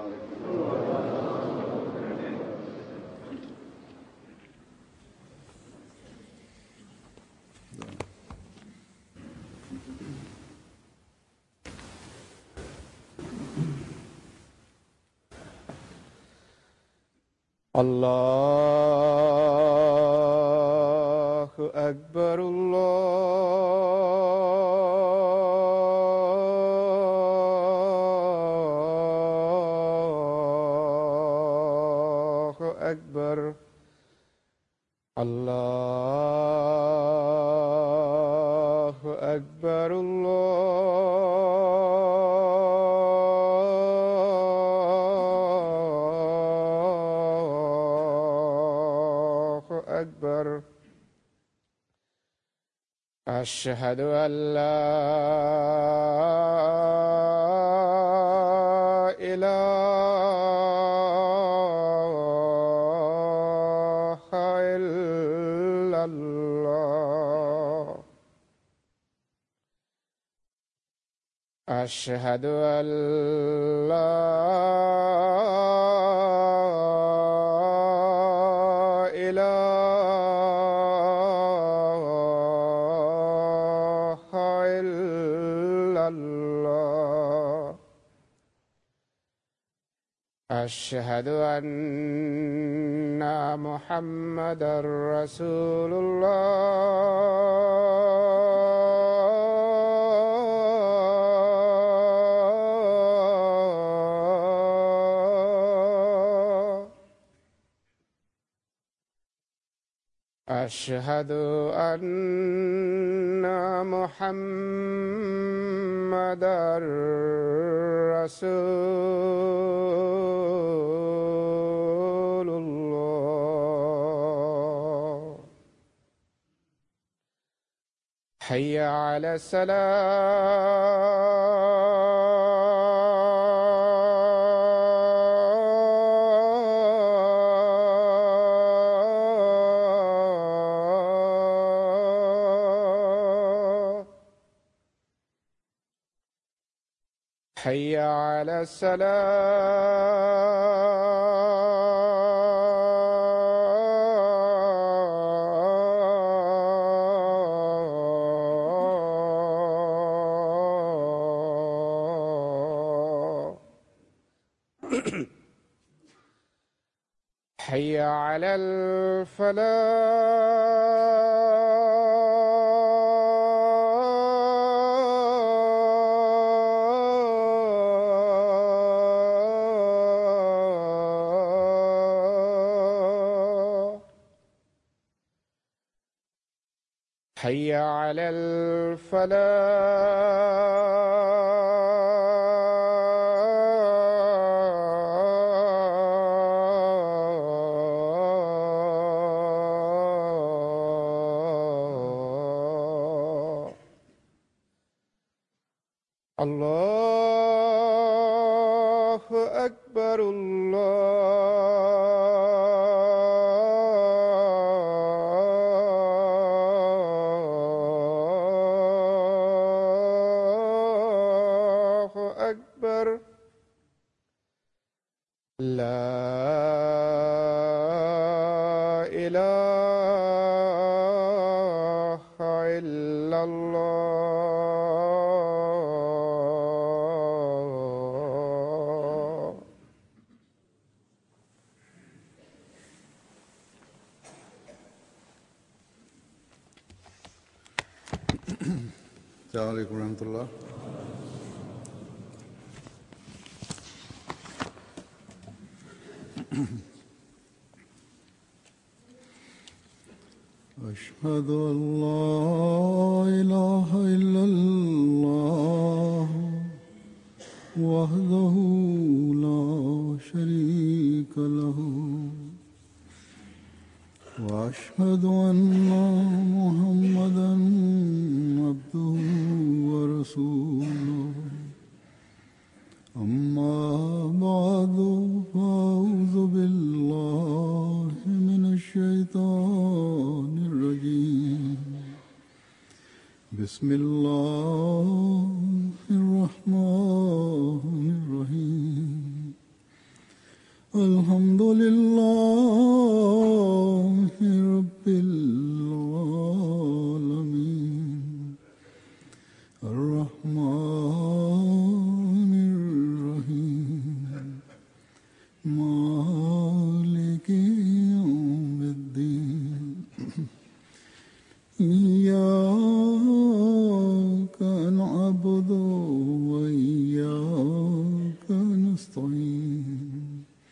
الله أكبر الله أكبر الله أكبر الله أكبر أشهد أن لا إله إلا الله أشهد أن لا إله إلا الله أشهد أن محمدا رسول الله أشهد أن محمدا رسول الله حي على السلام حي على السلام حي على الفلاح حي على الفلاح الله أكبر الله أكبر لا إله إلا الله السلام عليكم ورحمة الله أشهد أن لا إله إلا الله وحده لا شريك له وأشهد أن محمدا عبده ورسوله أما بعد فأعوذ بالله من الشيطان الرجيم بسم الله الرحمن الرحيم الحمد لله رب العالمين الرحمن الرحيم مالك يوم الدين إياك نعبد وإياك نستعين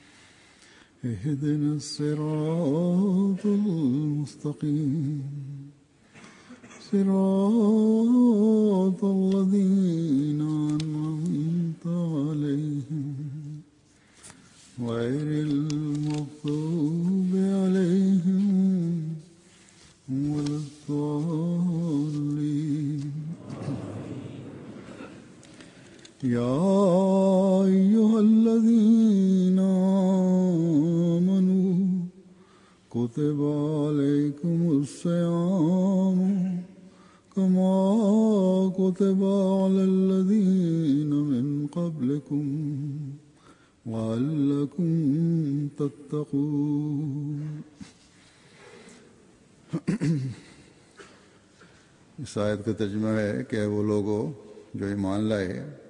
اهدنا الصراط المستقيم صراط الذين أنعمت عليهم غير المغضوب عليهم ولا الضالين يا أيها الذين آمنوا كتب عليكم الصيام كما كتب على الذين من قبلكم لعلكم تتقون इस आयत का तर्जमा है कि वो लोगों जो ईमान लाए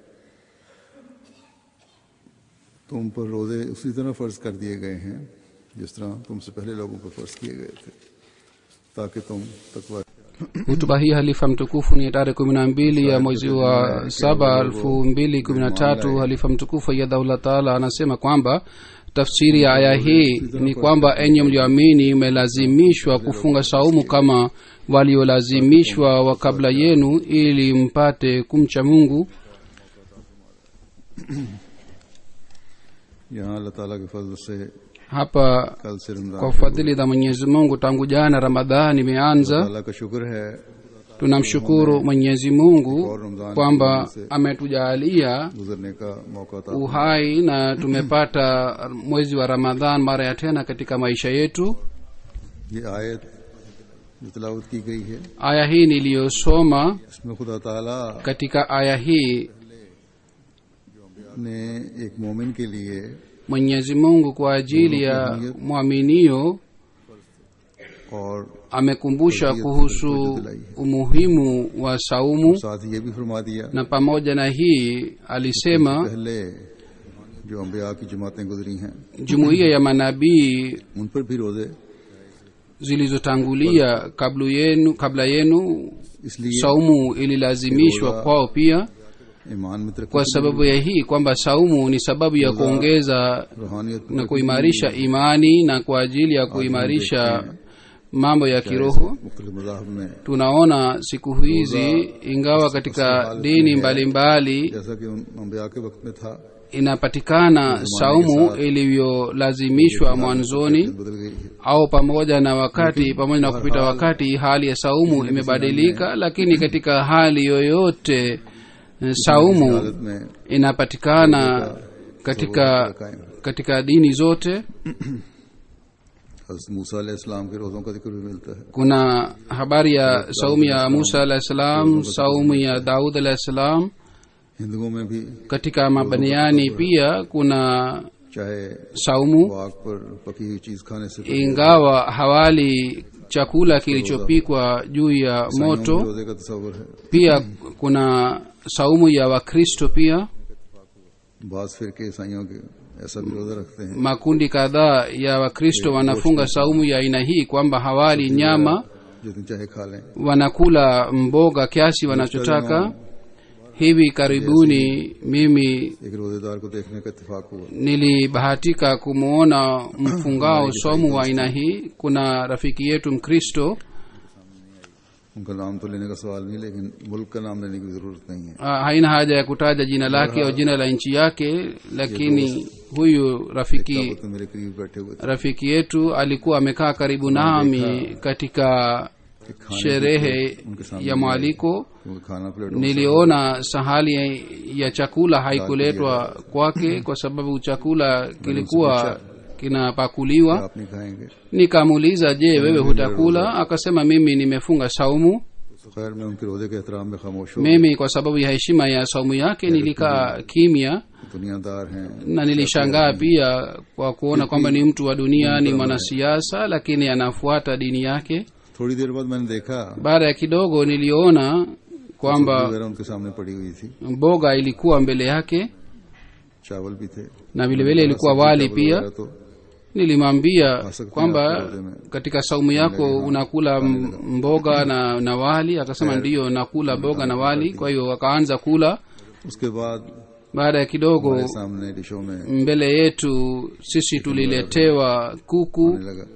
तुम पर रोज़े उसी तरह फ़र्ज कर दिए गए हैं जिस तरह तुमसे पहले लोगों पर फ़र्ज किए गए थे ताकि तुम तकवा hutuba hii halifa mtukufu ni tarehe kumi na mbili ya mwezi wa saba elfu mbili kumi na tatu halifa mtukufu ayadhaullah taala anasema kwamba tafsiri ya aya hii ni kwamba enye mlioamini mmelazimishwa kufunga saumu kama waliolazimishwa wa kabla yenu ili mpate kumcha mungu यहाँ अल्लाह ताला के फजल से hapa कल से Ramzan kwa fadhili za mwenyezi mungu tangu jana ramadhani imeanza अल्लाह का शुक्र है tunamshukuru mwenyezi mungu kwamba ametujaalia गुजरने का मौका था uhai na tumepata mwezi wa ramadhan mara ya tena katika maisha yetu ये आयत जो तलावत की गई है aya hii niliyosoma इसमें खुदा ताला katika aya hii ने एक मोमिन के लिए mwenyezi mungu kwa ajili ya mwaminio और amekumbusha kuhusu umuhimu wa saumu साथ ही ये भी फरमा दिया na pamoja na hii alisema पहले जो अम्बिया की जमातें गुजरी हैं jumuiya ya manabii उन पर भी रोजे zilizotangulia kabla yenu, kabla yenu इसलिए saumu ililazimishwa kwao pia ईमान में तरक्की kwa sababu ya hii kwamba saumu ni sababu ya kuongeza रूहानियत में na kuimarisha imani na kwa ajili ya kuimarisha mambo ya kiroho मुख्तलिफ मजाहब में tunaona siku hizi ingawa katika dini mbalimbali जैसा कि उन अम्बिया के वक्त में था inapatikana saumu iliyolazimishwa mwanzoni बदल गई है au pamoja na wakati pamoja na kupita wakati hali ya saumu imebadilika lakini katika hali yoyote eh, saumu हालत में inapatikana katika katika dini zote हज़रत मूसा अलैहिस्सलाम के रोज़ों का जिक्र भी मिलता है kuna habari ya saumu ya musa alahi salam saumu ya daud alahi salam हिंदुओं में भी katika mabaniani pia kuna चाहे saumu वाक पर पकी हुई चीज खाने से ingawa hawali chakula kilichopikwa juu ya moto रोजे का तस्वर है pia kuna saumu ya wakristo pia बाज फिर के ईसाइयों के ऐसा भी रोजा रखते हैं makundi kadhaa ya wakristo wanafunga saumu ya aina hii kwamba hawali nyama जितनी चाहे खा लें wanakula mboga kiasi wanachotaka hivi karibuni mimi एक रोजेदार को देखने का इत्तेफाक हुआ nilibahatika kumwona mfungao somu wa aina hii kuna rafiki yetu mkristo उनका नाम तो लेने का सवाल नहीं लेकिन मुल्क का नाम लेने की जरूरत नहीं है Ah, haina haja ya kutaja jina lake au jina la nchi yake lakini huyu rafiki दावत में मेरे करीब बैठे हुए थे rafiki yetu alikuwa amekaa karibu nami katika कि खाने sherehe उनके सामने ya mwaliko क्योंकि खाना प्लेटों में niliona sahali ya chakula haikuletwa kwake kwa sababu chakula kilikuwa kinapakuliwa आप नहीं खाएंगे nikamuuliza je wewe hutakula akasema mimi nimefunga saumu खैर मैं उनके रोजे के एहतराम में खामोश हूँ mimi kwa sababu ya heshima ya saumu yake nilikaa kimya दुनियादार हैं na nilishangaa pia kwa kuona kwamba ni mtu wa dunia ni mwanasiasa lakini anafuata dini yake थोड़ी देर बाद मैंने देखा baada ya kidogo niliona kwamba वगैरह उनके सामने पड़ी हुई थी mboga ilikuwa mbele yake चावल भी थे na vilevile ilikuwa wali चावल pia वगैरह तो nilimwambia Asante kwamba sana, katika saumu yako unakula m- mboga na, na wali akasema ndiyo nakula mboga na wali kwa hiyo akaanza kula उसके बाद baada ya kidogo हमारे सामने डिशों में mbele yetu sisi tuliletewa kuku आने लगा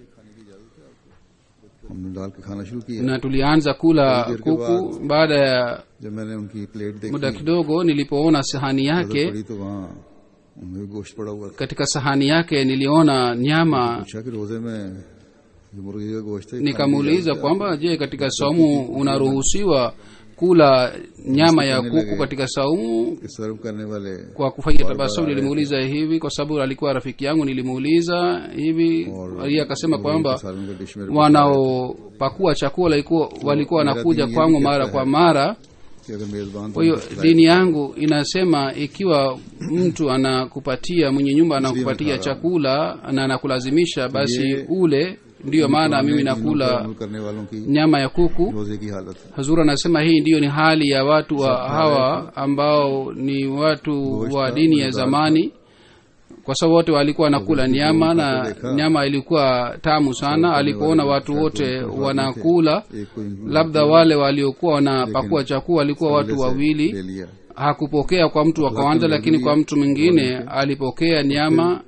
हमने डाल के खाना शुरू किया na tulianza kula kuku baada ya जब मैंने उनकी प्लेट देखी muda किdogo nilipoona sahani नजर yake पड़ी तो वहाँ उनमें भी गोश्त पड़ा हुआ था katika sahani yake niliona nyama पूछा कि रोजे में जो मुर्गी का गोश्त है खाने की nikamuuliza kwamba je katika saumu unaruhusiwa kula nyama ya kuku katika saumu कि सर्व करने वाले kwa kufanya tabasamu nilimuuliza hivi kwa sababu alikuwa rafiki yangu nilimuuliza hivi yeye akasema kwamba सालन का डिश में wanaopakua chakula ilikuwa- walikuwa wanakuja kwangu mara kwa mara कि अगर मेजबान kwa hiyo dini yangu inasema ikiwa mtu anakupatia mwenye nyumba anakupatia chakula na anakulazimisha basi ule ndiyo maana mimi nakula अमल करने वालों की nyama ya kuku रोजे की हालत है hazur anasema hii ndiyo ni hali ya watu wa hawa ambao ni watu wa dini ya zamani kwa sababu wote walikuwa wanakula nyama na nyama ilikuwa tamu sana alipoona watu wote wanakula एक कोई labda wale waliokuwa wanapakua chakula walikuwa watu ले wawili लिया hakupokea kwa mtu wa kwanza lakini kwa mtu mwingine alipokea nyama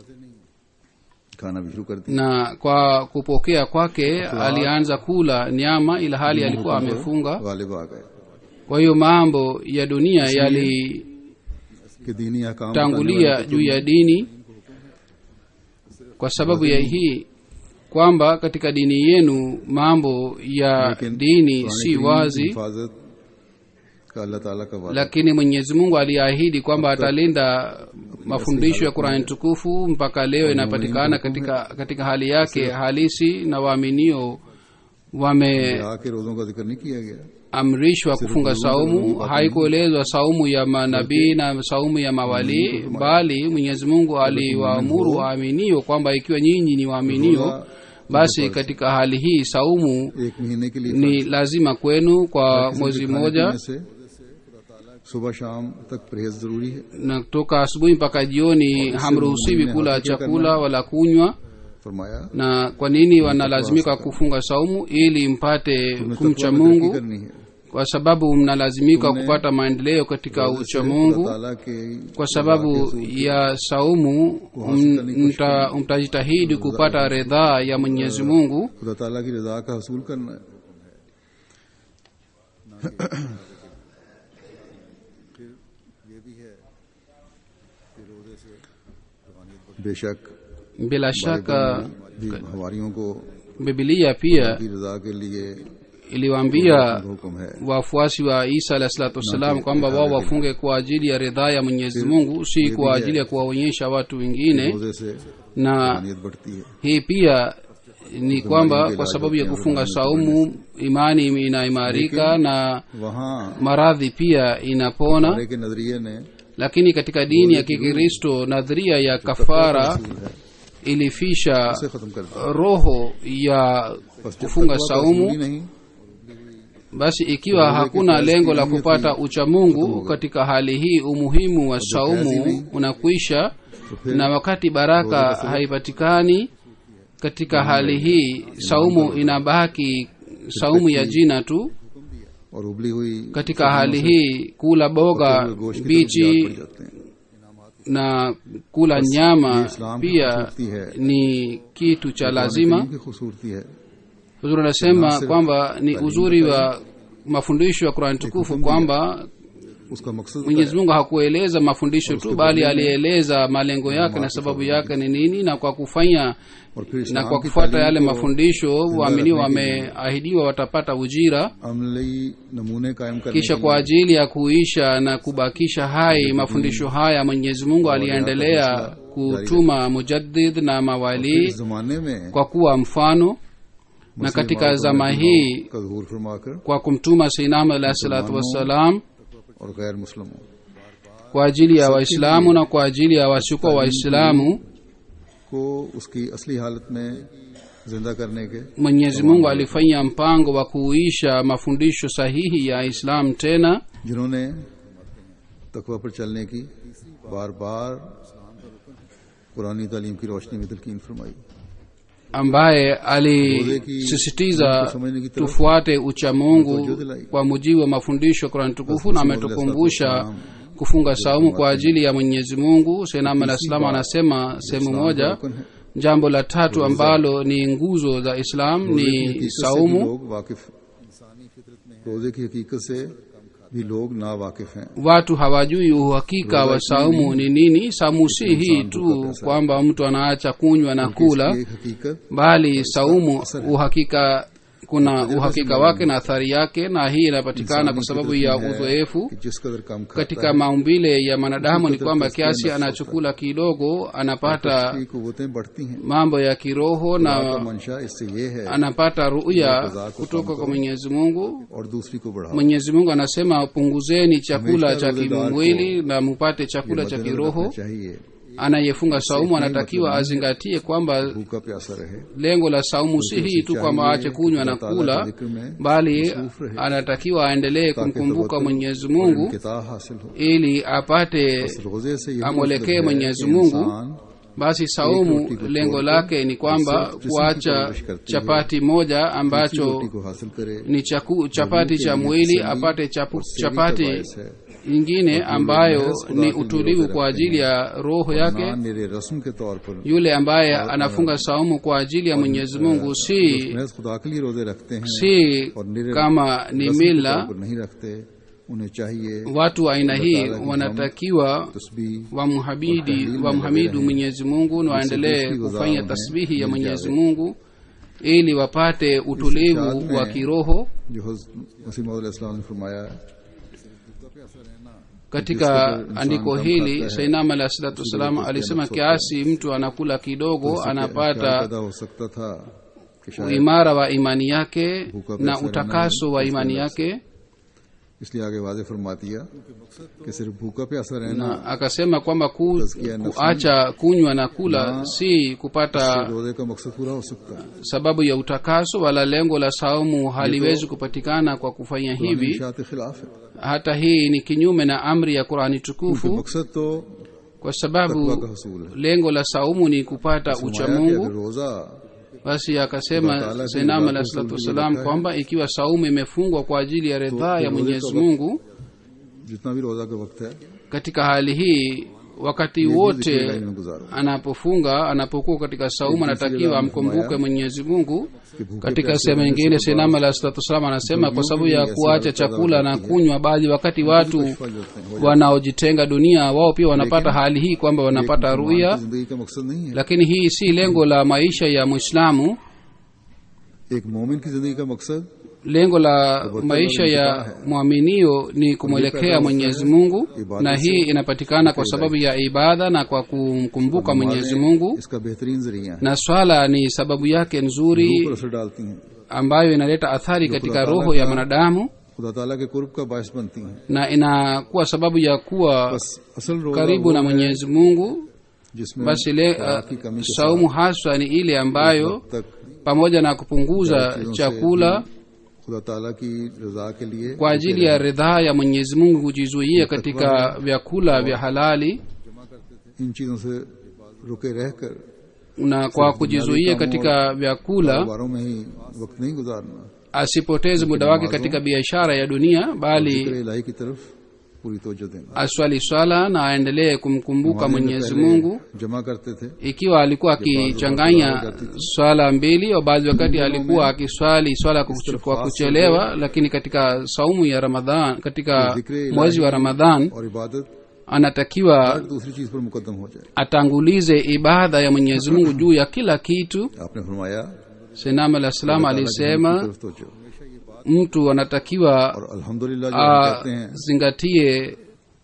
खाना भी शुरू कर दिया na kwa kupokea kwake alianza kula nyama ila hali alikuwa amefunga Ghalib आ गए kwa hiyo mambo ya dunia yalitangulia कि दीनी अहकाम juu ya dini kwa sababu ya hii kwamba katika dini yenu mambo ya dini si wazi हिफाजत का अल्लाह ताला का वादा lakini mwenyezi mungu aliahidi kwamba atalinda mafundisho ya qurani tukufu mpaka leo inapatikana katika katika hali yake halisi na waaminio wameamrishwa आके रोजों का जिक्र नहीं किया गया kufunga saumu haikuelezwa saumu ya manabii na saumu ya mawalii bali mwenyezi mungu aliwaamuru waaminio kwamba ikiwa nyinyi ni waaminio basi katika hali hii saumu एक महीने के लिए ni lazima kwenu kwa किसी mwezi के खाने mmoja पीने से सुबह शाम तक परहेज जरूरी है na kutoka asubuhi mpaka jioni hamruhusiwi kula chakula wala kunywa फरमाया na kwa nini wanalazimika kufunga saumu ili mpate तुम्हें kumcha तकवा में mungu तरक्की करनी है kwa sababu mnalazimika kupata maendeleo katika ucha अल्लाह mungu ताला के kwa sababu ya saumu m- mta- mtajitahidi kupata ridhaa ya mwenyezi mungu खुदा ताला की रजा का हसूल करना है बेशक bila shaka भी हमारियों को bibilia pia की रजा के लिए iliwaambia हुक्म है wafuasi wa isa alahi salatu wassalam kwamba wao wafunge kwa ajili ya ridhaa ya mwenyezi mungu si kwa ajili ya kuwaonyesha watu wengine रोजे से na नीयत बढ़ती है hii pia ni kwamba kwa sababu ya kufunga saumu imani inaimarika na वहाँ maradhi pia inapona हमारे के नजरिए ने lakini katika dini ya kikristo nadharia ya kafara ilifisha उसे खत्म कर दिया roho ya बस जब kufunga तकवा का saumu असूल ही नहीं basi ikiwa hakuna lengo la kupata uchamungu katika hali hii umuhimu wa saumu unakwisha na wakati baraka haipatikani katika hali hii saumu inabaki saumu ya jina tu और उबली हुई katika hali hii kula boga गोश्त की तरफ याद bichi पड़ जाते हैं na kula nyama इस्लाम की pia खूबसूरती है ni kitu cha lazima की खूबसूरती है huzuri anasema kwamba ni uzuri wa mafundisho ya qurani tukufu kwamba उसका मकसद mwenyezi mungu hakueleza mafundisho tu bali alieleza malengo yake na sababu yake ni nini na kwa kufanya और फिर na इस्लाम kwa की kufuata yale तालीम को mafundisho waaminiwa wameahidiwa watapata ujira अमली नमूने कायम करने kisha के kwa ajili ya kuisha na kubakisha hai mafundisho haya mwenyezi mungu aliendelea kutuma mujaddid na लिए mawalii इस जमाने में kwa kuwa mfano na katika zama hii का जहूर फरमाकर kwa kumtuma seinam alahi salatu wassalam और गैर मुस्लिमों kwa ajili ya waislamu na kwa ajili ya wasiokuwa waislamu को उसकी असली हालत में जिंदा करने के mwenyezi mungu alifanya mpango wa kuisha mafundisho sahihi ya islam tena जिन्होंने तकवा पर चलने की बार बार पुरानी तालीम की रोशनी में तलकीन फरमाई ambaye alisisitiza tufuate uchamungu kwa mujibu wa mafundisho ya kurani tukufu na ametukumbusha kufunga saumu kwa ajili ya mwenyezi mungu senam alah salam anasema sehemu moja jambo la tatu ambalo ni nguzo za islam रोजे की ni हकीकत से भी saumu लोग वाकिफ रोजे की हकीकत से भी लोग ना वाकिफ हैं watu hawajui uhakika wa saumu ni nini saumu si hii tu kwamba mtu anaacha kunywa na kula इसकी एक हकीकत bali saumu uhakika kuna uhakika wake na athari yake na hii inapatikana kwa sababu ya uzoefu कि जिस कदर कम खाता katika maumbile ya mwanadamu ni kwamba kiasi anachokula kidogo anapata की कुवतें बढ़ती हैं mambo ya kiroho का na मंशा इससे ये है anapata ruya kutoka kwa mwenyezi mungu और दूसरी को बढ़ाओ mwenyezi mungu anasema punguzeni chakula cha kimwili na mupate chakula cha kiroho चाहिए anayefunga saumu anatakiwa azingatie kwamba भूखा प्यासा रहे lengo la saumu si hii tu kwamba aache kunywa na kula bali anatakiwa aendelee kumkumbuka mwenyezi mungu किता हासिल हो ili apate रोजे से ये amwelekee mwenyezi mungu basi saumu lengo lake ni kwamba kuacha chapati moja ambacho को हासिल करे ni chaku, chapati cha mwili apate chapu, chapati nyingine ambayo ni utulivu kwa ajili ya roho yake ना मेरे रस्म के तौर पर yule ambaye anafunga saumu kwa ajili ya mwenyezi mungu si महज खुदा के लिए रोजे रखते हैं si और निरे kama ni रस्म के तौर mila पर नहीं रखते उन्हें चाहिए watu wa aina hii wanatakiwa तस्बीह wamhabidi wamhamidu mwenyezi mungu na waendelee kufanya tasbihi ya mwenyezi mungu ili wapate utulivu wa kiroho जो मसीम ने फरमाया है katika andiko hili sainam alah salatu wassalam alisema kiasi mtu anakula kidogo क्या anapata पैदा हो सकता था कि शायद uimara wa imani yake na utakaso wa imani yake इसलिए आगे वाजे फरमा दिया कि सिर्फ भूखा प्यासा रहना na akasema kwamba ku, kuacha kunywa na kula si kupata रोजे का मकसद पूरा हो सकता है sababu ya utakaso wala lengo la saumu haliwezi kupatikana kwa kufanya hivi इशात खिलाफ है hata hii ni kinyume na amri ya qurani tukufu मकसद तो kwa तकवा sababu का हसूल है lengo la saumu ni kupata फरमाया कि uchamungu अगर रोजा basi akasema senam alah salatu wassalam kwamba ikiwa saumu imefungwa kwa ajili ya ridhaa ya mwenyezi mungu जितना भी रोजा का वक्त है katika hali hii wakati जिक्र wote इलाही में गुजारो anapofunga anapokuwa katika saumu anatakiwa amkumbuke mwenyezi mungu कि भूखे katika प्यासे sehemu रहने nyingine से senam alah salatu wassalam anasema kwa sababu ya kuacha chakula na kunywa baadhi wakati watu फल होते हैं wanaojitenga dunia wao pia wanapata hali hii kwamba wanapata ruya की जिंदगी का मकसद नहीं है lakini hii si lengo la maisha ya mwislamu एक मोमिन की जिंदगी का मकसद lengo la maisha ya mwaminio ni kumwelekea mwenyezi mungu na hii inapatikana kwa sababu ya ibada na kwa kumkumbuka mwenyezi mungu इसका बेहतरीन जरिया है na swala ni sababu yake रूह nzuri पर असर डालती हैं ambayo inaleta athari katika roho ya mwanadamu खुदा ताला के कुर्ब का बायस बनती हैं na inakuwa sababu ya kuwa बस असल रोजा karibu वो na है mwenyezi mungu जिसमें basi le, खुराक की कमी के saumu haswa ni ile ambayo साथ तक pamoja na kupunguza चीजों से chakula खुदा ताला की रजा के लिए kwa ajili ya ridhaa ya mwenyezi mungu kujizuia katika vyakula vya halali इन चीजों से रुके रहकर na kwa kujizuia katika vyakula कारोबारों में ही वक्त नहीं गुजारना asipoteze muda wake katika biashara ya dunia bali जिक्र इलाही की तरफ पूरी तवज्जो देना aswali swala na aendelee kumkumbuka हमारे में mwenyezi पहले mungu जमा करते थे ikiwa alikuwa akichanganya swala mbili au baadhi wakati alikuwa akiswali swala kwa kuch- kwa kuchelewa lakini katika saumu ya ramadhan katika mwezi wa ramadhan और इबादत anatakiwa हर दूसरी चीज पर मुकदम हो जाए atangulize ibada ya mwenyezi mungu juu ya kila kitu आपने फरमाया senam alah salam की alisema तरफ तवज्जो mtu anatakiwa और अल्हम्दुलिल्लाह जो हम कहते हैं azingatie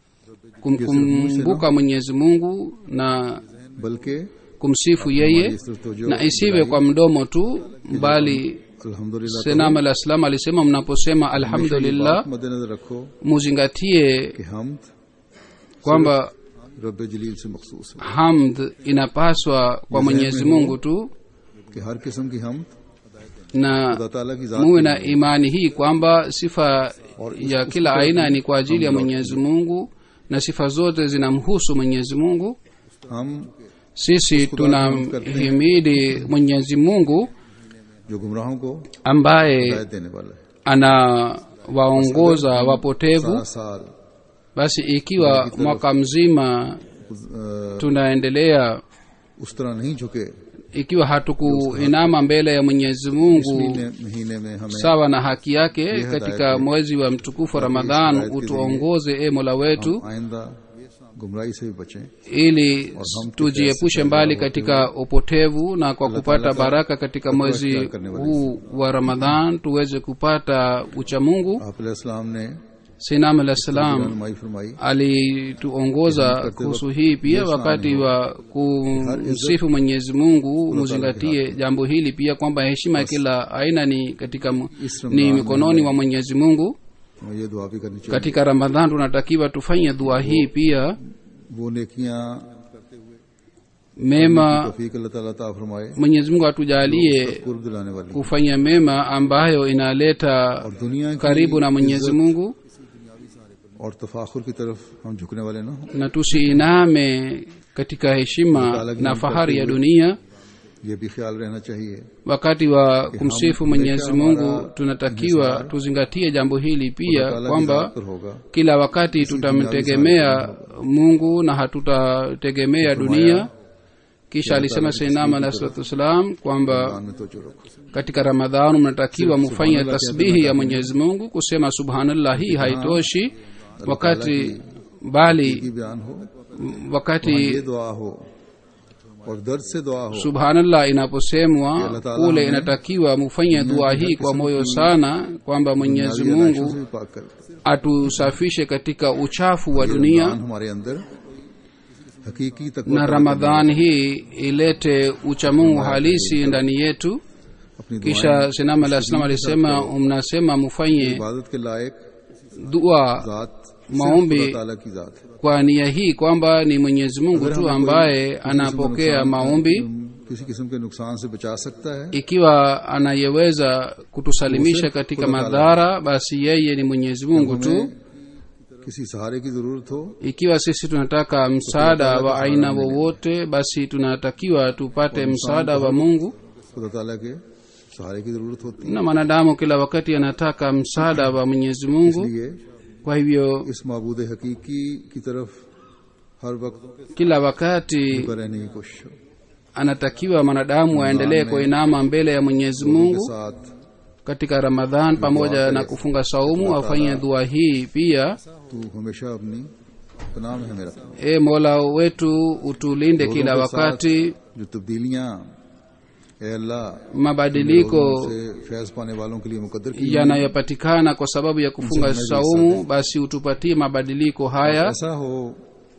kumkumbuka mwenyezi mungu na बल्कि kumsifu yeye इस तरफ तवज्जो na isiwe kwa mdomo tu bali अल्हम्दुलिल्लाह senam alah salam alisema mnaposema हमेशा ये alhamdulillah बात मद्देनजर रखो muzingatie कि हमद kwamba रब जलील से मखसूस है hamd inapaswa kwa mwenyezi mungu tu कि हर किस्म की हमद na खुदा ताला की जात muwe na imani hii kwamba sifa ya kila aina ni kwa ajili ya mwenyezi mungu na sifa zote zinamhusu mwenyezi mungu हम sisi tunamhimidi mwenyezi mungu जो गुमराहों को ambaye हिदायत देने वाला है anawaongoza wapotevu सारा साल basi ikiwa mwaka mzima अ, tunaendelea उस तरह नहीं झुके ikiwa hatukuinama mbele ya mwenyezi mungu महीने महीने में हमें sawa na haki yake katika mwezi wa mtukufu wa ramadhan utuongoze e mola wetu आइंदा गुमराही से भी बचें ili tujiepushe mbali katika upotevu na kwa kupata baraka katika mwezi huu wa ramadhan tuweze kupata uchamungu आप अलैहिस्सलाम ने sinam alah salam रहनुमाई फरमाई alituongoza kuhusu hii pia wakati wa kumsifu mwenyezi mungu muzingatie jambo hili pia kwamba heshima ya kila aina ni katika mu- ni mikononi mwa mwenyezi mungu हमें ये दुआ भी करनी चाहिए katika ramadhan tunatakiwa tufanye dua hii pia वो नेकियां mema तौफीक अल्लाह ताला ता फरमाए mwenyezi mungu atujalie कुर्ब दिलाने वाली kufanya mema ambayo inaleta और दुनिया की karibu na mwenyezi mungu और तफाखुर की तरफ हम झुकने वाले ना हों na tusiiname katika heshima na fahari ya dunia ये भी ख्याल रहना चाहिए wakati wa kumsifu mwenyezi mungu tunatakiwa tuzingatie jambo hili pia ताला की kwamba जात पर होगा kila wakati tutamtegemea mungu na hatutategemea dunia kisha alisema sainam alahi salatu wassalam kwamba ईमान में तो जो रखो katika ramadhan mnatakiwa mufanye tasbihi ya mwenyezi mungu kusema subhanallah hii haitoshi wakati bali की बयान हो wakati ये दुआ हो और दर्द से दुआ हो subhanallah inaposemwa kule inatakiwa mufanye dua hii kwa moyo sana kwamba mwenyezi दुनियावी mungu आलाइशों से भी पाक कर atusafishe katika uchafu wa dunia ईमान हमारे अंदर हकीकी तकवा na ramadhan hii ilete uchamungu halisi ndani yetu अपनी दुआएं kisha sinam alah salam alisema mnasema mufanye इबादत के लायक dua जात maombi सिर्फ खुदा ताला की जात है kwa nia hii kwamba ni mwenyezi mungu tu ambaye anapokea maombi किसी किस्म के नुकसान से बचा सकता है ikiwa anayeweza kutusalimisha katika madhara basi yeye ni mwenyezi mungu tu किसी सहारे की जरूरत हो ikiwa sisi tunataka msaada wa aina wowote basi tunatakiwa tupate msaada wa mungu खुदा ताला के सहारे की जरूरत होती है na mwanadamu kila wakati anataka msaada wa mwenyezi mungu इसलिए kwa hivyo इस मबूद हकीकी की तरफ हर वक्त kila wakati झुका रहने की कोशिश हो anatakiwa mwanadamu aendelee kuinama mbele ya mwenyezi के mungu साथ katika ramadhan pamoja na kufunga saumu afanye dua hii pia तू हमेशा अपनी पनाह में हमें रखना e mola wetu utulinde kila wakati जो तब्दीलियां ए अल्लाह mabadiliko से फैज पाने वालों के लिए मुकद्दर की yanayopatikana kwa sababu ya kufunga saumu basi utupatie mabadiliko haya ऐसा हो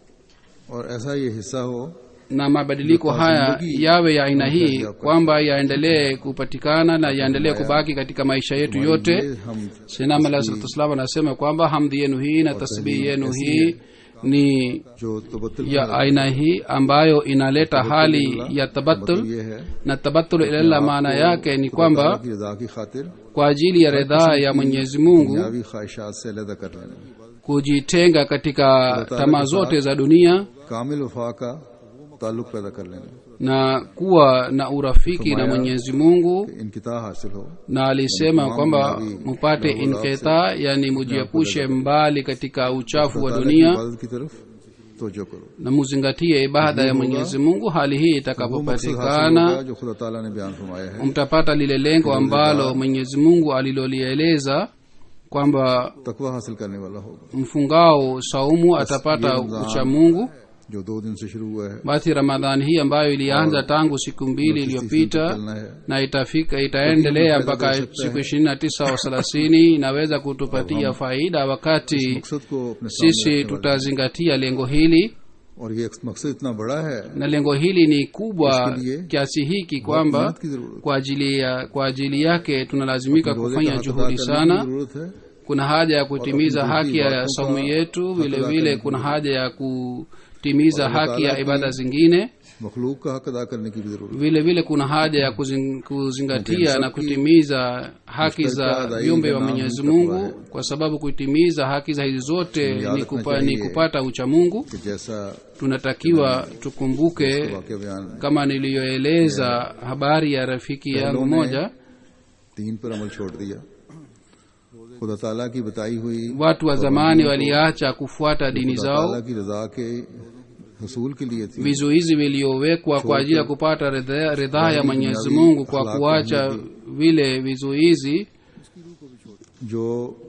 और ऐसा ये हिस्सा हो na mabadiliko haya yawe ya aina hii kwamba yaendelee kupatikana na yaendelee kubaki katika maisha yetu yote ये हम sinam alah salatu wassalam anasema kwamba hamdi yenu hii na tasbihi yenu hii ni जो तबत्तुल ya aina hii ambayo inaleta hali ya tabatul ये है na tabatul ilallah maana yake ni ताला kwamba की रजा की खातिर kwa ajili ya ridhaa ya mwenyezi mungu दुनियावी ख्वाहिशात से अलग कर लेना kujitenga katika tamaa zote za dunia कामिल वफा का ताल्लुक पैदा कर लेना na kuwa na urafiki na mwenyezi mungu कि इनकिता हासिल हो na alisema kwamba mupate inketa yani mujiepushe mbali katika uchafu wa ताला की dunia इबादत की तरफ तवज्जो करो na muzingatie ibada ya mwenyezi mungu hali hii वो मकसद हासिल itakapopatikana होगा जो खुदा ताला ने बयान फरमाया है mtapata lile lengo ambalo mwenyezi mungu alilolieleza kwamba तकवा हासिल करने वाला होगा mfungao saumu atapata ucha mungu जो दो दिन से शुरू हुआ है basi ramadhani hii ambayo ilianza tangu siku mbili iliyopita चलना है na itafika itaendelea mpaka siku ishirini na tisa au thelathini inaweza kutupatia faida wakati मकसद को अपने सामने sisi tutazingatia lengo hili और ये मकसद इतना बड़ा है na lengo hili ni kubwa इसके लिए kiasi hiki बहुत kwamba मेहनत की जरूरत kwa ajili ya kwa ajili yake tunalazimika है रोजे kufanya का हक अदा juhudi करने की sana जरूरत है kuna haja ya kutimiza अपनी haki ya इबादतों saumu का yetu हक vile अदा vile करने kuna की haja ya kutimiza और haki ya अल्लाह ibada की zingine मखलूक का हक अदा करने की भी जरूरत है vile vile kuna haja ya kuzing, kuzingatia na kutimiza haki za mushtaka viumbe wa daima mwenyezi takwa mungu hai. kwa sababu kuitimiza haki za hizi zote Buniad ni, रखना kupa, ni चाहिए kupata ucha mungu कि जैसा tunatakiwa tukumbuke वाक्य बयान kama niliyoeleza habari ya rafiki yangu पहलों ने moja तीन पर अमल छोड़ दिया खुदा ताला की बताई हुई watu wa zamani waliacha kufuata dini खुदा zao ताला की रजा के हसूल के लिए थी vizuizi viliowekwa kwa ajili ya kupata ridhaa ridhaa ya mwenyezi mungu kwa kuacha vile vizuizi जो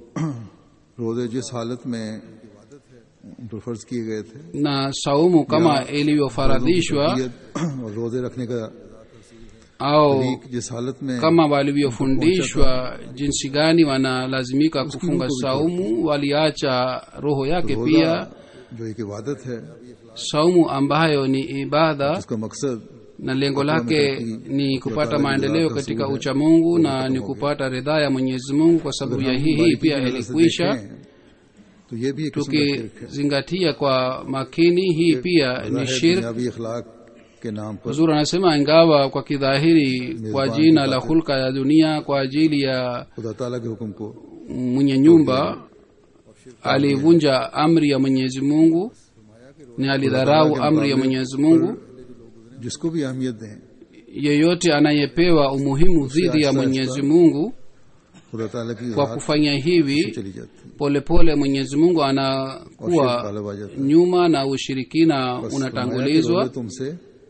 रोजे जिस हालत में उन पर फर्ज किए गए थे na saumu kama ilivyofaradhishwa और रोजे रखने का au तरीक जिस हालत में kama walivyofundishwa jinsi gani wanalazimika kufunga saumu waliacha roho yake रोजा pia जो एक इबादत है saumu ambayo ni ibada उसका मकसद na lengo lake ni kupata maendeleo katika uchamungu na ni kupata ridhaa ya mwenyezi mungu kwa sababu ya hii hii pia ilikwisha तो ये भी एक किस्म का शिरक है tukizingatia kwa makini hii pia ni जाहिर shirk दुनियावी अखलाक के नाम पर huzuri anasema ingawa kwa kidhahiri kwa jina la hulka ya dunia kwa ajili ya खुदा ताला के हुक्म को mwenye nyumba alivunja amri ya mwenyezi mungu ni alidharau amri ya mwenyezi mungu जिसको भी अहमियत दें yeyote anayepewa umuhimu dhidi ya mwenyezi mungu खुदा ताला की kwa राहत kufanya hivi चली जाती है polepole mwenyezi mungu और शिरक anakuwa गालिब आ जाता है nyuma na ushirikina बस फरमाया कि unatangulizwa रोजे तुमसे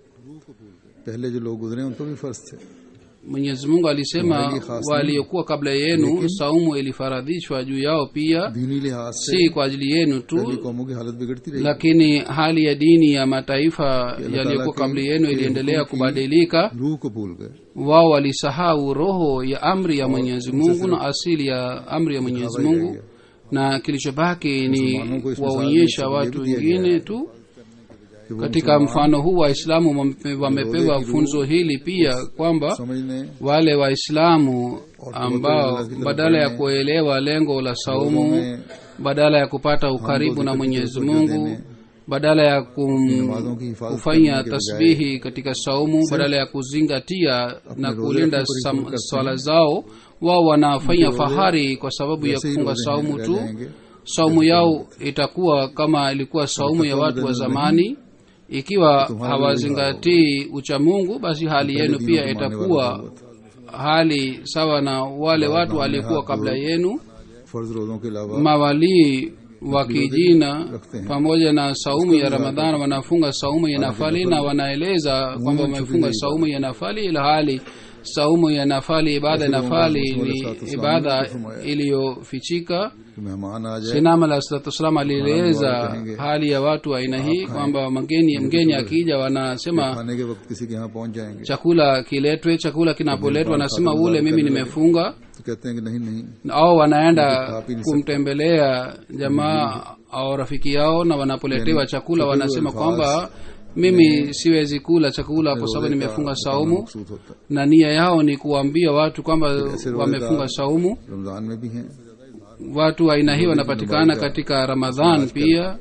पहले जो लोग गुजरे उन पर भी फर्ज थे mwenyezi mungu alisema Wali khas waliokuwa kabla yenu saumu ilifaradhishwa juu yao pia दीनी लिहाज से si kwa ajili yenu पहली tu कौमों की हालत बिगड़ती रही lakini hali ya dini ya mataifa yaliyokuwa kabla yenu iliendelea kubadilika रूह को भूल गए wao walisahau roho ya amri ya mwenyezi mungu na asili ya amri ya mwenyezi mungu na kilichobaki ni kuwaonyesha watu wengine tu कि वो katika mfano huu waislamu wame- wamepewa funzo hili pia kwamba समझने wale waislamu ambao badala ya kuelewa lengo la saumu badala ya kupata ukaribu na mwenyezi mungu badala ya kum, kufanya tasbihi katika saumu badala ya kuzingatia na kulinda sam- swala zao wao wanafanya fahari kwa sababu ya वैसे ही kufunga रोजे saumu रह tu जाएंगे saumu yao itakuwa kama ilikuwa saumu ya watu wa zamani ikiwa hawazingatii uchamungu basi hali yenu pia itakuwa hali sawa na wale watu walikuwa kabla yenu फर्ज रोजों के अलावा mawalii wa kijina pamoja na saumu ya ramadhan wanafunga saumu ya nafali na wanaeleza kwamba wamefunga saumu ya nafali ila hali saumu ya nafali ibada ya nafali ni ibada iliyofichika कि मेहमान आ जाए sinam alah salatu wassalam alieleza hali ya watu wa aina hii kwamba mgeni mgeni akija wanasema खाने के वक्त किसी के यहाँ पहुंच जाएंगे chakula kiletwe chakula kinapoletwa wanasema ule mimi nimefunga तो कहते हैं कि नहीं नहीं au wanaenda kumtembelea jamaa au rafiki yao na wanapoletewa chakula wanasema kwamba mimi siwezi kula chakula kwa sababu nimefunga saumu मकसूद होता na nia yao ni kuwaambia watu kwamba wamefunga saumu है रमजान में भी हैं watu wa aina hii wanapatikana katika ramadhan pia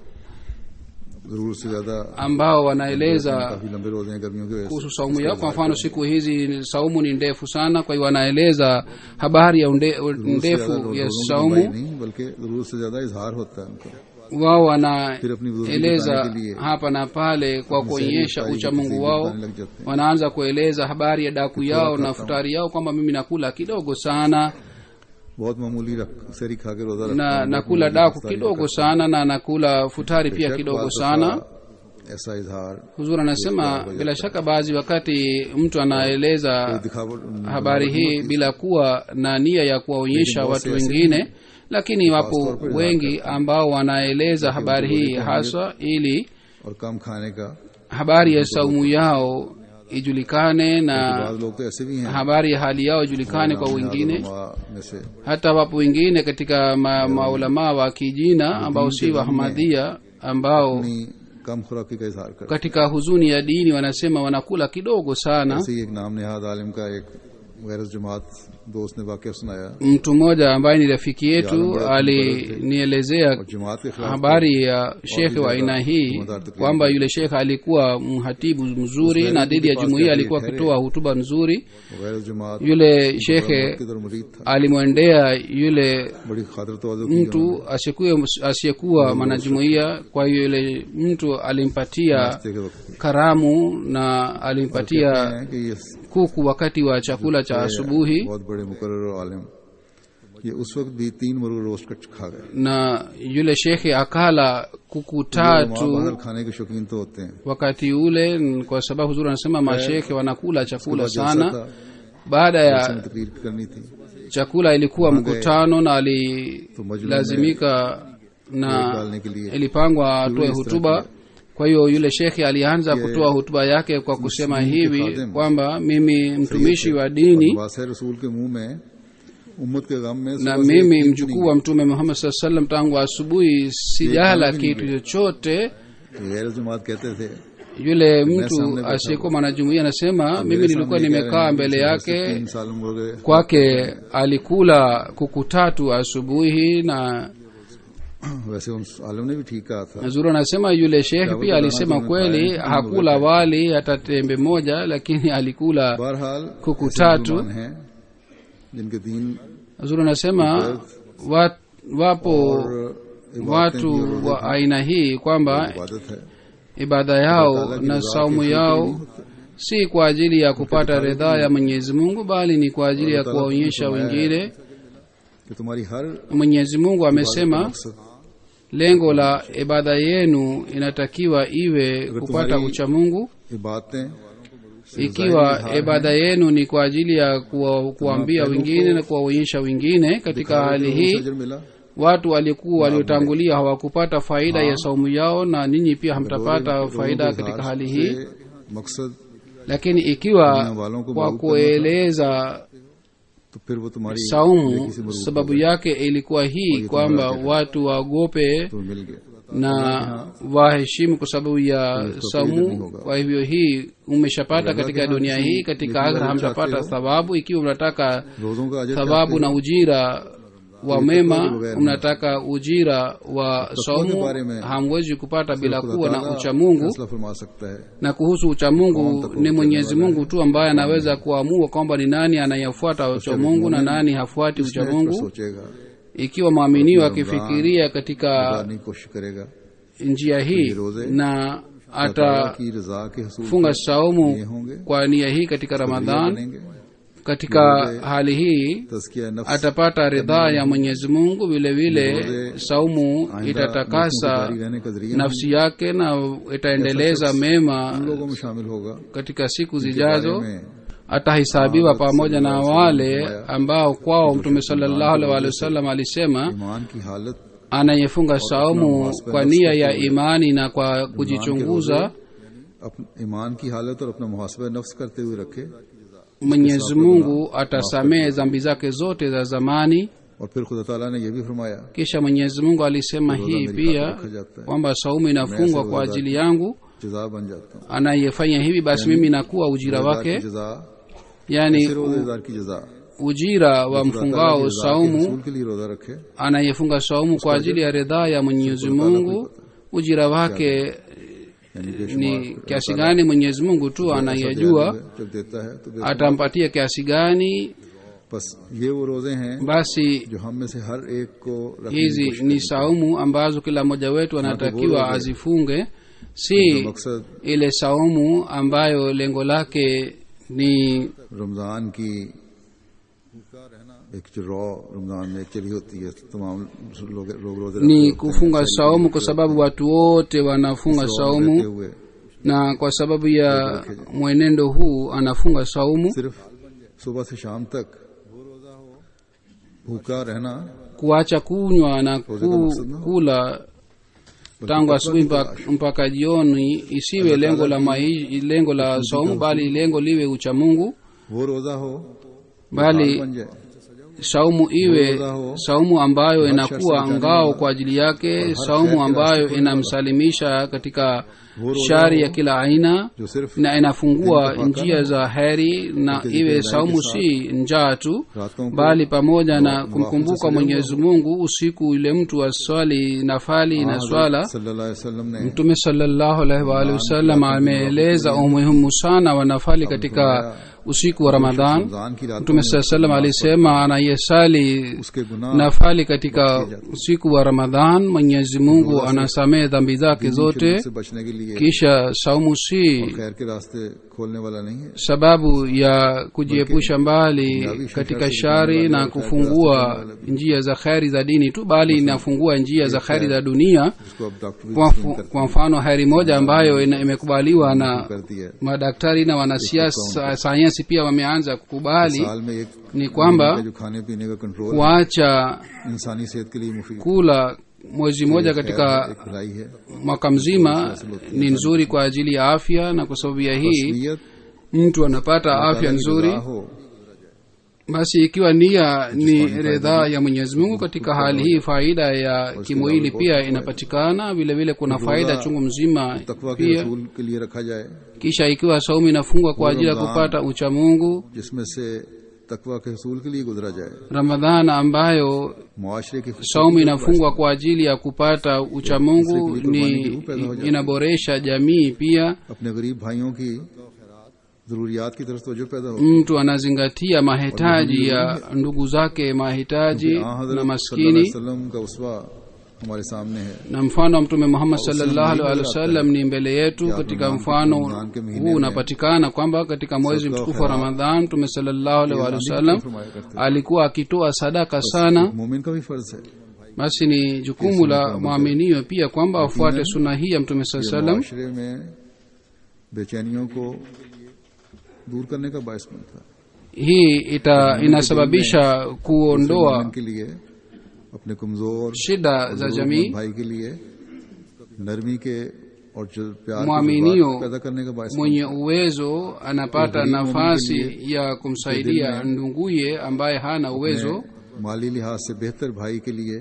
जरूर से ज्यादा ambao wanaeleza काफी लंबे रोजे हैं गर्मियों की वजह से kuhusu saumu yao kwa mfano siku hizi saumu ni ndefu sana kwa hiyo wanaeleza habari ya unde, ndefu ya रोजों की saumu लंबाई नहीं बल्कि जरूरत से ज्यादा इजहार होता है उनका wao फिर अपनी बुजुर्गी wanaeleza दिखाने के लिए hapa na pale kwa kuonyesha सारी ucha की mungu तस्वीर wao दिखाने लग जाते हैं wanaanza kueleza habari ya daku yao na futari yao kwamba mimi nakula kidogo sana बहुत मामूली रख सरी खा के रोजा रखता na हूं, बहुत nakula मामूली daku इफ्तारी kidogo करता sana na nakula futari हूं। pia बेशक kidogo बात sana दफा ऐसा इजहार huzur anasema bila shaka baadhi wakati mtu anaeleza दिखावट habari hii bila kuwa na nia ya kuwaonyesha watu wengine lakini wapo wengi ambao wanaeleza habari hii haswa ili और कम खाने का habari ya saumu yao ijulikane na बाद लोग तो ऐसे भी हैं habari ya hali yao ijulikane kwa wengine उलमा में से hata wapo wengine katika ma, maulamaa wa kijina ambao si wahmadhia ambao अपनी कम खुराकी का इजहार करते katika huzuni ya dini wanasema wanakula kidogo sana ऐसे ही एक नाम नेहाद आलिम का एक गैर जमात दोस्त ने वाक्य सुनाया mtu mmoja ambaye ni rafiki yetu alinielezea और जमात के खिलाफ habari ya shekhe wa aina hii kwamba yule shekhe alikuwa mhatibu mzuri na dhidi ya jumuiya alikuwa akitoa hutuba nzuri गैर जमात yule shekhe किधर मुरीद था alimwendea yule बड़ी खातिर तवाजो की mtu asiyekuwa asiyekuwa mwanajumuiya kwa hiyo yule mtu alimpatia नाश्ते के वक्त karamu na alimpatia हैं कि ये kuku wakati wa chakula cha asubuhi बहुत बड़े मुकर्रर और आलिम ये उस वक्त भी तीन मुर्ग रोस्ट कर खा गए na yule shekhe akala kuku माँ tatu बादल खाने के शौकीन तो होते हैं wakati ule n- kwa sababu huzuri anasema mashekhe wanakula chakula जलसा sana था baada जलसे ya में तकरीर करनी थी chakula ilikuwa mkutano na तो मजलूम में alilazimika वोट na डालने के लिए ilipangwa atoe इस तरह hutuba kwa hiyo yule shekhe alianza kutoa hutuba yake kwa kusema hivi खादिम kwamba mimi mtumishi wa dini वासे रसूल के मुंह में उम्मत के गम में na सुबह से mimi एक दिन mjukuu wa mtume muhammad saa salam tangu asubuhi sijala kitu chochote गैर जमात कहते थे yule सामने mtu बैठा asiyekuwa mwanajumuia anasema mimi मेरे nilikuwa सामने कह रहे nimekaa हैं mbele कि yake तीन साल मुर्गे kwake alikula kuku tatu asubuhi na वैसे उन आलम ने भी ठीक कहा था zuru anasema yule shekhe Dawa pia za alisema Ramadhani kweli zimefanya hakula wali hata tembe moja lakini alikula बहरहाल कुकु ऐसे टाटू। मुसलमान हैं जिनके दीन zuru anasema wa, wapo और इबादतें watu भी और wa aina hii kwamba इबादत है ibada yao Allah ki na ridha saumu ke yao si kwa ajili ya kupata ridhaa ya mwenyezi mungu bali ni kwa ajili ya kuwaonyesha wengine कि तुम्हारी हर mwenyezi mungu amesema मकसद lengo la ibada yenu inatakiwa iwe kupata tumhari- uchamungu इबादतें ikiwa ibada yenu ni kwa ajili ya kuwa, kuambia wengine na kuwaonyesha wengine katika hali hii अजर मिला watu walikuwa waliotangulia hawakupata faida ya saumu yao na ninyi pia hamtapata faida katika hali hii से मकसद lakini ikiwa दुनिया वालों को kwa मालूम करना kueleza तो फिर वो तुम्हारी saumu नेकी से मरूब sababu yake ilikuwa hii kwamba watu waogope तो मिल गया na waheshimu kwa sababu ya saumu kwa hivyo hii umeshapata katika dunia hii katika akhira hamtapata thawabu ikiwa mnataka रोजों का अजर thawabu na ujira wa mema mnataka ujira wa saumu hamwezi kupata bila kuwa na uchamungu फैसला फरमा सकता है na kuhusu uchamungu ni mwenyezi mungu tu ambaye anaweza kuamua kwamba ni nani anayefuata uchamungu na nani hafuati पर uchamungu सोचेगा ikiwa mwaminio akifikiria katika करने की कोशिश करेगा njia hii na अल्लाह ताला atafunga की रजा के हसूल saumu ये होंगे kwa nia hii katika ramadhan बनेंगे katika hali hii तस्किया नफ्स atapata ridhaa ya mwenyezi mungu vile vile saumu आइंदा itatakasa जारी रहने का जरिया nafsi yake na itaendeleza mema उन लोगों में शामिल होगा katika siku बारे zijazo में atahisabiwa pamoja na wale ambao kwao mtume salallahu alaihi wa sallam alisema ईमान की हालत anayefunga saumu kwa nia ya imani na kwa kujichunguza अपने ईमान की हालत और अपना मुहासबा नफ्स करते हुए रखे mwenyezi mungu atasamehe dhambi zake zote za zamani और फिर खुदा ताला ने यह भी फरमाया kisha mwenyezi mungu alisema hii pia kwamba saumu inafungwa kwa ajili yangu जजा बन जाता हूँ anayefanya hivi basi mimi nakuwa ujira रोजेदार की wake जजा yani फिर रोजेदार की जजा ujira wa mfungao saumu रसूल के लिए रोजा रखे anayefunga saumu kwa ajili ya ridhaa ya mwenyezi mungu ujira wake यानी बेशुमार ni kiasi gani mwenyezi mungu tu anayejua जब देता है तो बेशुमार। atampatia kiasi gani बस ये वो रोजे हैं basi जो हम में से हर एक को रखने की hizi कोशिश ni saumu ambazo kila mmoja wetu anatakiwa azifunge का si मकसद ile saumu ambayo lengo lake ni Ramzan की एक जो रॉ रमजान में चली होती है तमाम लोग लोग रोजे रखते ni होते हैं, kufunga saumu kwa sababu watu wote wanafunga रहते saumu हुए na kwa sababu ya mwenendo huu anafunga saumu सिर्फ सुबह से शाम तक भूखा रहना kuacha kunywa na ku, kula tangu asubuhi mpaka, mpaka jioni isiwe lengo la mai, lengo la saumu bali lengo liwe uchamungu वो रोजा हो bali बन जाए saumu iwe saumu ambayo inakuwa ngao kwa ajili yake saumu ambayo inamsalimisha katika shari ya kila aina जो सिर्फ na inafungua njia za heri na iwe saumu si njaa tu रातों को bali pamoja na kumkumbuka mwenyezi mungu usiku yule mtu aswali nafali na swala सल्लल्लाहु अलैहि वसल्लम ने mtume salallahu alaihi waalihi wasallam ameeleza umuhimu sana wa nafali katika usiku wa ramadhan Ramzan की रात mtume saa salam alisema anayesali उसके गुनाह nafali katika usiku wa ramadhan mwenyezi mungu anasamehe dhambi zake zote से बचने के लिए kisha saumu si खैर के रास्ते खोलने वाला नहीं है sababu ya kujiepusha mbali katika shari na kufungua njia za kheri za dini tu bali inafungua njia za kheri za dunia जिसको अब डॉक्टर भी kwa, mfu- kwa mfano heri moja ambayo ina- imekubaliwa na करती है madaktari na wanasiasa sayansi pia wameanza kukubali साल में एक ni kwamba जो खाने पीने का कंट्रोल kuacha इंसानी सेहत के लिए मुफीद kula mwezi mmoja katika एक भलाई है mwaka mzima ni nzuri kwa ajili ya afya na kwa sababu ya hii नीयत mtu anapata afya nzuri रजा हो basi ikiwa nia ni ridhaa ya mwenyezi mungu katika hali hii faida ya kimwili pia inapatikana vile vile kuna faida chungu mzima तकवा के pia रसूल के लिए रखा जाए kisha ikiwa saumu inafungwa kwa ajili ya kupata uchamungu जिसमें से तकवा के रसूल के लिए गुजरा जाए ramadhan ambayo मुआशरे की saumu inafungwa kwa ajili ya kupata uchamungu ni inaboresha jamii pia अपने गरीब भाइयों की जरूरियात की तरफ तवज्जो पैदा हो mtu anazingatia mahitaji ya ndugu zake mahitaji हाँ na हजरत सल्लल्लाहु अलैहि maskini वसल्लम का उसवा हमारे सामने है na mfano wa mtume muhammad salllahu alhi wasallam ni mbele yetu katika mfano huu unapatikana kwamba katika mwezi mtukufu wa ramadhan mtume salllahu alhi walihi wasallam फरमाया करते alikuwa akitoa sadaka sana हैं। मोमिन का भी फर्ज है basi ni jukumu la mwaminio pia kwamba afuate suna hii ya mtume saa salam मुआशरे में बेचैनियों को दूर करने का बायस बनता है hii ita inasababisha kuondoa मोमिन के लिए अपने कमजोर shida za jamii भाई के लिए नरमी के और जो प्यार के Mwaminio जज्बात पैदा करने का बायस mwenye uwezo anapata nafasi ya kumsaidia nduguye ambaye hana uwezo बनता है। माली लिहाज से बेहतर भाई के लिए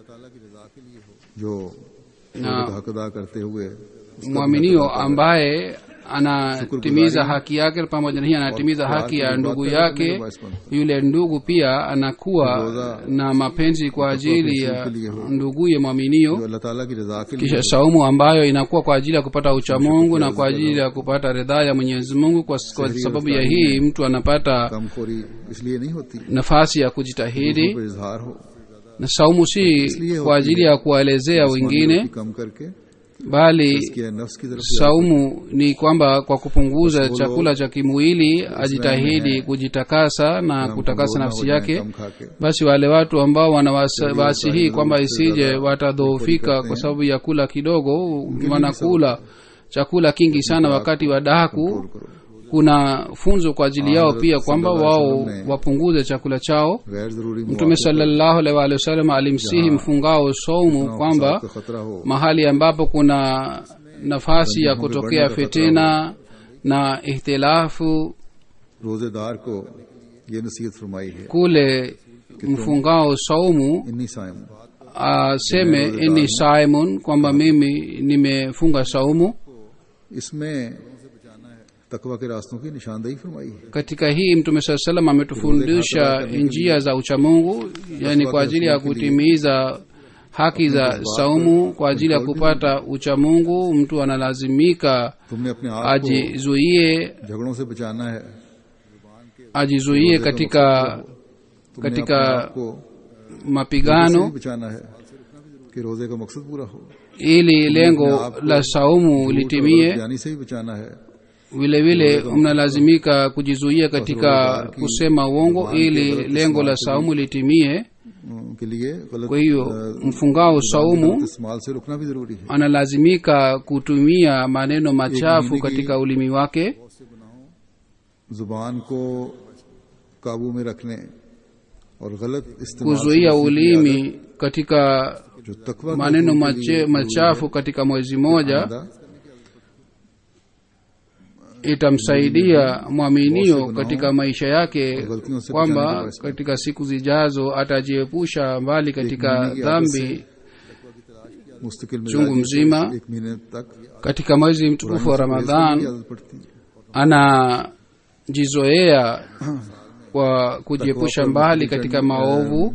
जो ना- हक अदा करते हुए mwaminio ambaye anatimiza haki yake pamoja na hii anatimiza haki ya ndugu yake yule ndugu pia anakuwa na mapenzi kwa ajili ya nduguye जो mwaminio अल्लाह ताला की रजा के लिए kisha saumu ambayo inakuwa kwa ajili ya kupata uchamungu na kwa ajili ya kupata ridhaa ya mwenyezi mungu kwa, kwa sababu ya hii mtu anapata कमखोरी इसलिए नहीं होती nafasi ya kujitahidi पर इजहार हो na saumu si kwa ajili ya kuwaelezea wengine कम करके bali इसके नफ्स की तरफ saumu ni kwamba kwa kupunguza chakula cha kimwili ajitahidi kujitakasa na kutakasa nafsi yake कम खा के basi wale watu ambao wanawasi hii kwamba isije watadhoofika kwa sababu ya kula kidogo wanakula chakula kingi sana wakati wa dahaku kuna funzo kwa ajili yao pia kwamba wao wapunguze chakula chao गैर जरूरी mtume salallahu alaihi wa alihi wasallam alimsihi mfungao saumu kwamba का खतरा हो mahali ambapo kuna nafasi ya kutokea fitina na ihtilafu रोजेदार को ये नसीहत फरमाई है kule mfungao saumu इन्नी Sayam aseme inni saimun kwamba mimi nimefunga saumu इसमें तकवा के रास्तों की निशानदेही फरमाई है katika hii mtume saa salam ametufundisha njia za uchamungu yani kwa ajili ya kutimiza haki za saumu kwa ajili ya kupata uchamungu mtu analazimika तुमने अपने आप को ajizuie झगड़ों से बचाना है ajizuie katika तुमने katika अपने आप को से mapigano भी बचाना है कि रोजे का मकसद पूरा हो ili lengo la saumu litimie जानी से भी बचाना है vile vile mnalazimika kujizuia katika kusema uongo ili lengo la saumu litimie के लिए गलत kwa hiyo mfungao saumu इस्तेमाल से रुकना भी जरूरी है analazimika kutumia maneno machafu katika ulimi wake जुबान को काबू में रखने और गलत इस्तेमाल से kuzuia बचने की ulimi katika आदत जो तकवा के maneno असूल के लिए mache, machafu katika mwezi moja आदा, itamsaidia mwaminio katika maisha yake गलतियों से kwamba बचाने के वास्ते katika siku zijazo atajiepusha mbali katika महीने की आदत dhambi मुस्तकिल chungu मिजाजी mzima से एक महीने तक katika mwezi mtukufu wa पुरानी ramadhan की आदत पड़ती है anajizoea kwa kujiepusha mbali katika maovu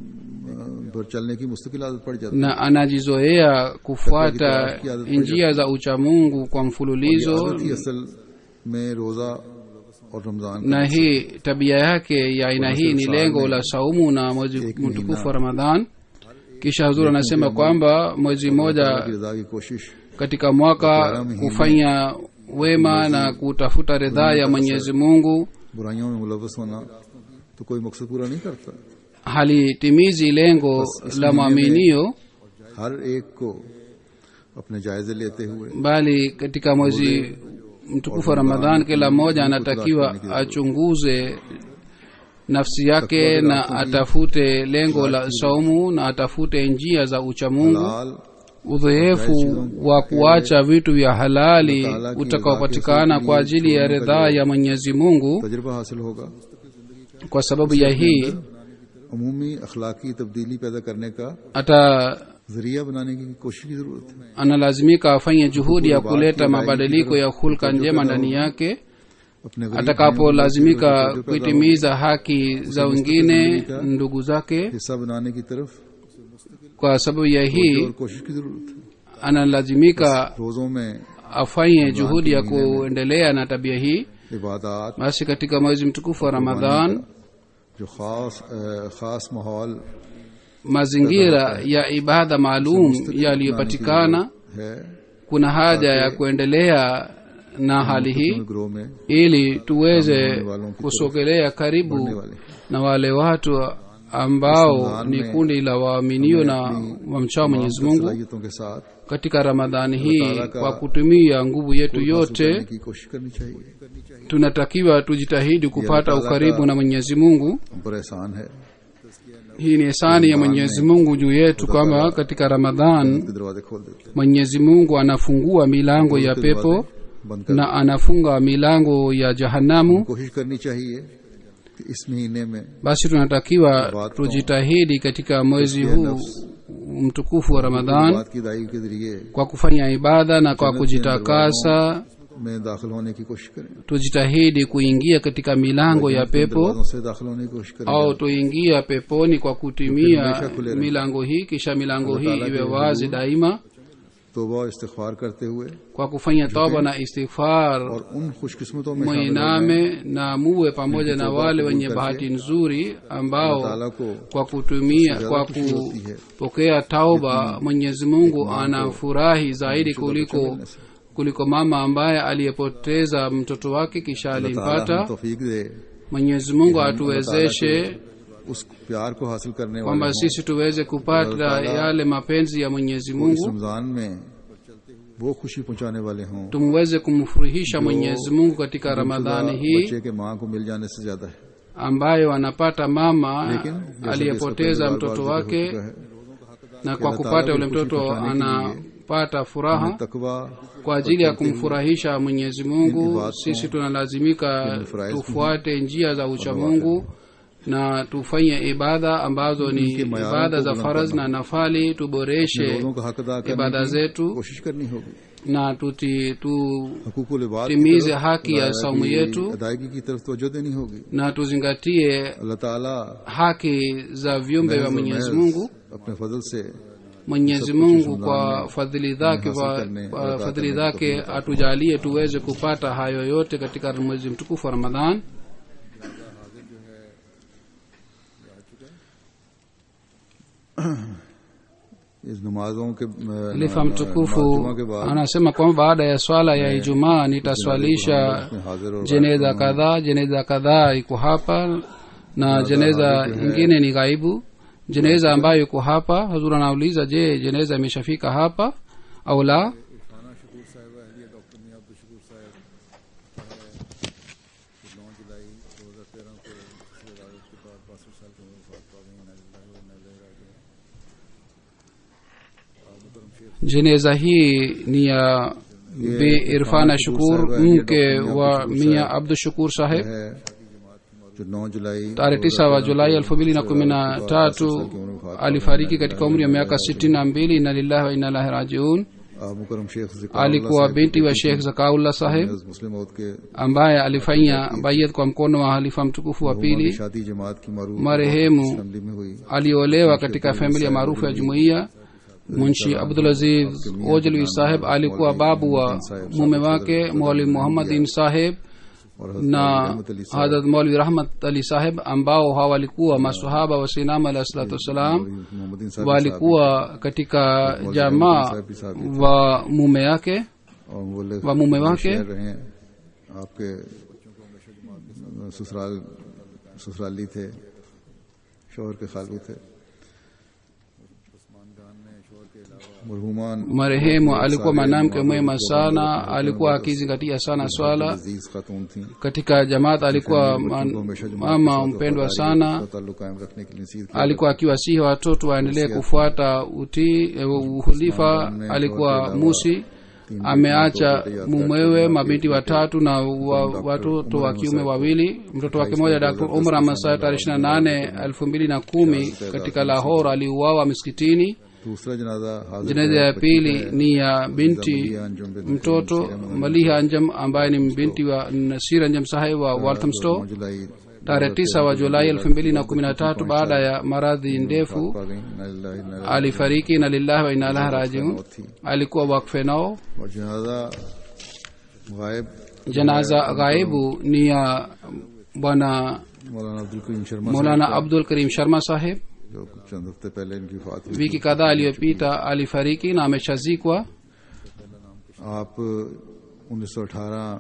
पर चलने की मुस्तकिल आदत पड़ जाती na anajizoea kufuata njia za uchamungu kwa है mfululizo आदत ही असल में रोजा और रमजान का na hii tabia yake ya aina hii ni lengo la saumu na mwezi mtukufu wa ramadhan kisha hazur anasema kwamba mwezi mmoja की रजा की कोशिश katika mwaka kufanya wema na kutafuta ridhaa ya mwenyezi mungu बुराइयों में मुलवस होना तो कोई मकसद पूरा नहीं करता halitimizi lengo la mwaminio हर एक को अपने जायजे लेते हुए bali katika mwezi mtukufu wa ramadhan kila mmoja anatakiwa achunguze nafsi yake na atafute lengo la saumu na atafute njia za uchamungu लाल udhoefu wa kuacha vitu vya halali utakaopatikana kwa ajili ya ridhaa ya mwenyezi mungu तजर्बा हासिल होगा kwa sababu ya hii अमूमी अखलाकी तब्दीली पैदा करने का ata जरिया बनाने की कोशिश की जरूरत है analazimika afanye juhudi ya kuleta mabadiliko ya hulka njema ndani yake अपने गरीब atakapolazimika kuitimiza haki za wengine ndugu zake हिस्सा बनाने की तरफ kwa sababu ya और hii कोशिश की जरूरत है analazimika रोजों में afanye juhudi ya kuendelea na tabia hii इबादत basi katika mwezi mtukufu wa ramadhan जो खास अ, खास माहौल mazingira ya ibada maalum yaliyopatikana है kuna haja ya kuendelea na hali hii ग्रोह में ili tuweze kusogelea karibu वाले na wale watu ambao ni kundi la waaminio na wamchao mwenyezi mungu सलाहियतों के साथ katika ramadhani hii kwa kutumia nguvu yetu करने yote की कोशिश करनी चाहिए tunatakiwa tujitahidi kupata ukaribu na mwenyezi mungu हम पर एहसान है hii ni hisani ya mwenyezi mungu juu yetu kwamba katika ramadhan के दरवाजे खोल देते mwenyezi mungu anafungua milango ya pepo बंद कर na anafunga milango ya jahanamu कोशिश करनी चाहिए कि इस महीने में basi tunatakiwa tujitahidi katika mwezi huu mtukufu wa ramadhan बात की दाई के जरिए kwa kufanya ibada na kwa kujitakasa में दाखिल होने की कोशिश करें tujitahidi kuingia katika milango ya pepo दरवाजों से दाखिल होने की कोशिश करें au tuingia peponi kwa kutumia milango hii kisha milango hii iwe wazi daima तोबा और इस्तिगफार करते हुए kwa kufanya toba na istighfar और उन खुशकिस्मतों में शामिल हो जाएं mwiname na muwe pamoja na wale wenye bahati nzuri ambao ताला को kwa kutumia kwa kupokea tauba mwenyezi mungu anafurahi zaidi kuliko kuliko mama ambaye aliyepoteza mtoto wake kisha ताला alimpata हमें तौफीक दे mwenyezi mungu atuwezeshe उस प्यार को हासिल करने वाले kwamba sisi tuweze kupata yale mapenzi ya mwenyezi इस mungu रमजान में वो खुशी पहुंचाने वाले हों tumweze kumfurahisha mwenyezi mungu katika ramadhani hii बच्चे के माँ को मिल जाने से ज्यादा है ambayo anapata mama लेकिन जैसा कि इसका aliyepoteza पहले बार mtoto बार wake जिक्र हो चुका है, na kwa Allah kupata Taala yule को खुशी mtoto पहुंचाने के anapata furaha तकवा kwa ajili ya kumfurahisha mwenyezi mungu sisi tunalazimika tufuate njia za uchamungu na tufanye ibada ambazo ni ibada za faraz na nafali tuboreshe रोजों का हक अदा करने ibada की zetu कोशिश करनी होगी na tuti, tu हकूकुल इबाद की timize तरफ haki ya अदायगी- saumu yetu अदायगी की तरफ तवज्जो देनी होगी na tuzingatie अल्लाह ताला haki za viumbe vya mwenyezi mungu अपने फजल से mwenyezi mungu kwa fadhili zake kwa, kwa fadhili zake atujalie tuweze kupata hayo yote katika mwezi mtukufu wa ramadhan इस नमाजों के अ, halifa नमाजुमा mtukufu के बाद anasema kwamba baada ya swala ya ijumaa nitaswalisha उसमें हाजिर और jeneza kadhaa jeneza kadhaa iko hapa na jeneza ingine ni ghaibu jeneza ambayo iko hapa hazur anauliza je jeneza imeshafika hapa au la jeneza hii ni ya bi irfana shukur mke wa mia abdu shukur saheb है जो 9 जुलाई tarehe tisa wa julai elfu mbili na kumi na tatu alifariki katika umri wa miaka sitini na mbili ina lillahi wa inalahi rajiun आप मुकरम शेख जिक्र alikuwa binti wa shekh zakaullah saheb मुस्लिम मौत के ambaye alifanya bayat kwa mkono wa halifa mtukufu wa pili शादी जमात की मारूफ marehemu assembly में हुई aliolewa katika familia maarufu ya jumuiya munshi abdulaziz ojlwi saheb alikuwa babu wa mume wake mwalimu muhammadin saheb और na Rahmat Ali hadrat maulvi rahmat ali saheb ambao hawa walikuwa masahaba wa sinam alahi salatu wassalam Mohammaddin साहब walikuwa katika jamaa wa mume yake और बोले wa mume wake शहर रहे हैं आपके ससुराल ससुराली थे शोहर के खालू थे मरहुमान marehemu alikuwa mwanamke mwema sana alikuwa akizingatia sana swala अजीज खातून थी katika jamaat alikuwa man- mama mpendwa sana ताल्लुक कायम रखने के लिए नसीहत की alikuwa akiwasihi watoto waendelee kufuata utii eh, uhulifa alikuwa musi ameacha mumewe mabinti watatu na wa, watoto wa kiume wawili mtoto wake mmoja dr umar amasai tarehe ishiri na nane elfu mbili na kumi katika lahor aliuawa miskitini दूसरा जनाजा हाजिर jeneza ya pili ni ya binti mtoto maliha anjam ambaye ni binti wa nasir anjam sahib wa walthamstow जुलाई tarehe tisa wa julai elfu mbili na kumi na tatu baada ya maradhi ndefu पा गई न लिल्लाहि न alifariki na lillahi wa inna ilahi rajiun alikuwa wakfe nao और जनाजा गायब janaza ghaibu ni ya bwana मौलाना अब्दुल करीम Sharma maulana abdul karim sharma saheb जो कुछ चंद हफ्ते पहले इनकी वफात हुई wiki kadhaa aliyopita alifariki na ameshazikwa आप उन्नीस सौ अठारह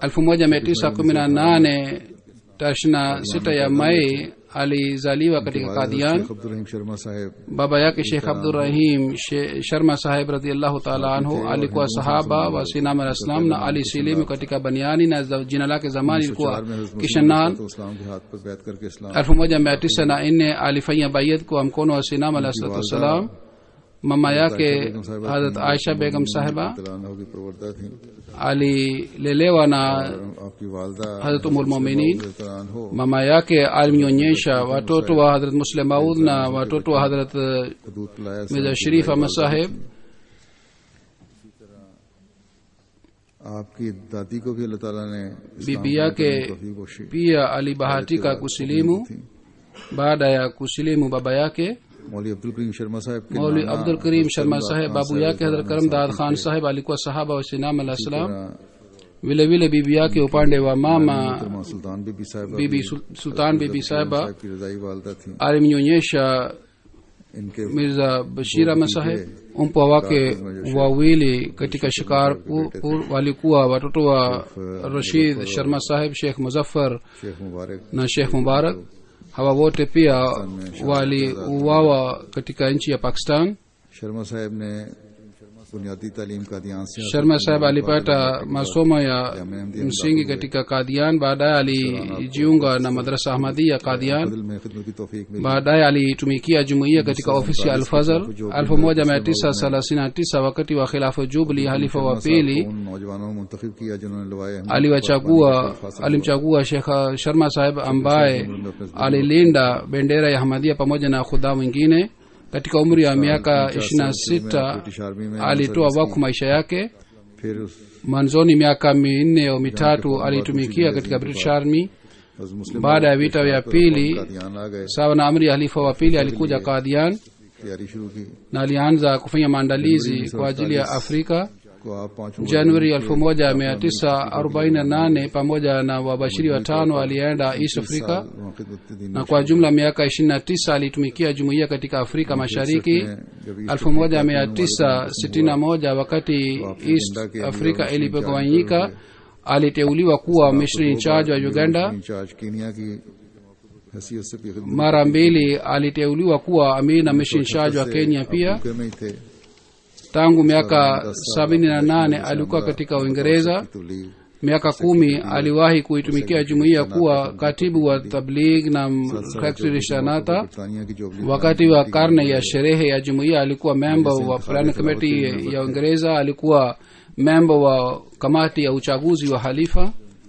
1918 tarehe 26 ya mai alizaliwa katika kadian Sheikh अब्दुल रहीम शर्मा साहब baba yake shekh abdurahim She- sharma saheb radiallahu taala anhu alikuwa sahaba wa sinam al islam na alisilimu katika baniani na za- jina lake zamani ilikuwa में हज़रत kishanan तो इस्लाम के हाथ पर बैत करके इस्लाम 1994 alifanya bayat kwa mkono wa sinam alahi salatu wassalam mama yake hadrat aisha begam sahiba तलाना की प्रवर्ता थी alilelewa na आपकी वालदा hadrat umulmuminin तलान हो mama yake alimnyonyesha watoto wa hadrat muslim maud na watoto wa hadrat eh, दूध पिलाया mirza sharif ahmad saheb आपकी दादी को भी अल्लाह ताला ने इस्लाम bibi की yake तौफीक Bakshi pia alibahatika kusilimu baada ya kusilimu baba yake मौली अब्दुल करीम शर्मा साहब के mauli नाना abdul karim sharma सरदार saheb खान babu साहब yake hadrat karam dad khan saheb alikuwa sahaba wa sinam alah salam तरह vile vile bibi yake upande wa mama मोहतरमा सुल्तान बीबी साहब bibi Sul- sultan bibi sahiba साहब की रजाई वालदा थी alimnyonyesha इनके mirza bashir ahmad saheb mpwa wake wawili katika shikarpur walikuwa watoto wa rashid sharma saheb sheikh muzaffar Sheikh मुबारक na sheikh mubarak hawa wote pia waliuawa katika nchi ya pakistan Sharma साहब ने बुनियादी तालीम का ध्यान से sharma saheb alipata masomo ya msingi katika kadian baadaye alijiunga na madrasa ahmadia kadian दिल में खिदमत की तौफीक मिली baadaye aliitumikia jumuiya katika ofisi ya alfazal 1939 wakati wa khilafu jubli halifa wa pili उन नौजवानों को मुंतखब किया जिन्होंने लवाए Ahmad aliwachagua alimchagua shekh sharma saheb ambaye alilinda bendera ya hamadia pamoja na khudha mwingine katika umri wa miaka 26 alitoa wakfu maisha yake फिर उस mwanzoni miaka minne au mitatu alitumikia katika british army हज़रत मुस्लिम baada ya vita vya pili का ध्यान आ गए sawa na amri ya halifa wa pili alikuja kadian तैयारी शुरू की na alianza kufanya maandalizi kwa ajili ya afrika को आप पांचों januari 1948 pamoja na wabashiri watano alienda east africa वहाँ खिदमत दीन na kwa jumla miaka 29 alitumikia jumuiya katika afrika mashariki जब इस 1961 wakati east africa ilipogawanyika aliteuliwa kuwa mission in charge wa uganda in charge Kenya की हैसियत से भी खिदमत mara mbili aliteuliwa kuwa amir na mission in charge wa kenya pia के में ही थे tangu miaka 78 alikuwa katika uingereza तबलीग miaka kumi aliwahi kuitumikia jumuiya kuwa katibu wa tabligh na rishanata बरतानिया की जोबली wakati wa karne ya sherehe ya jumuiya alikuwa memba wa plan committee ya uingereza alikuwa memba wa kamati ya uchaguzi wa halifa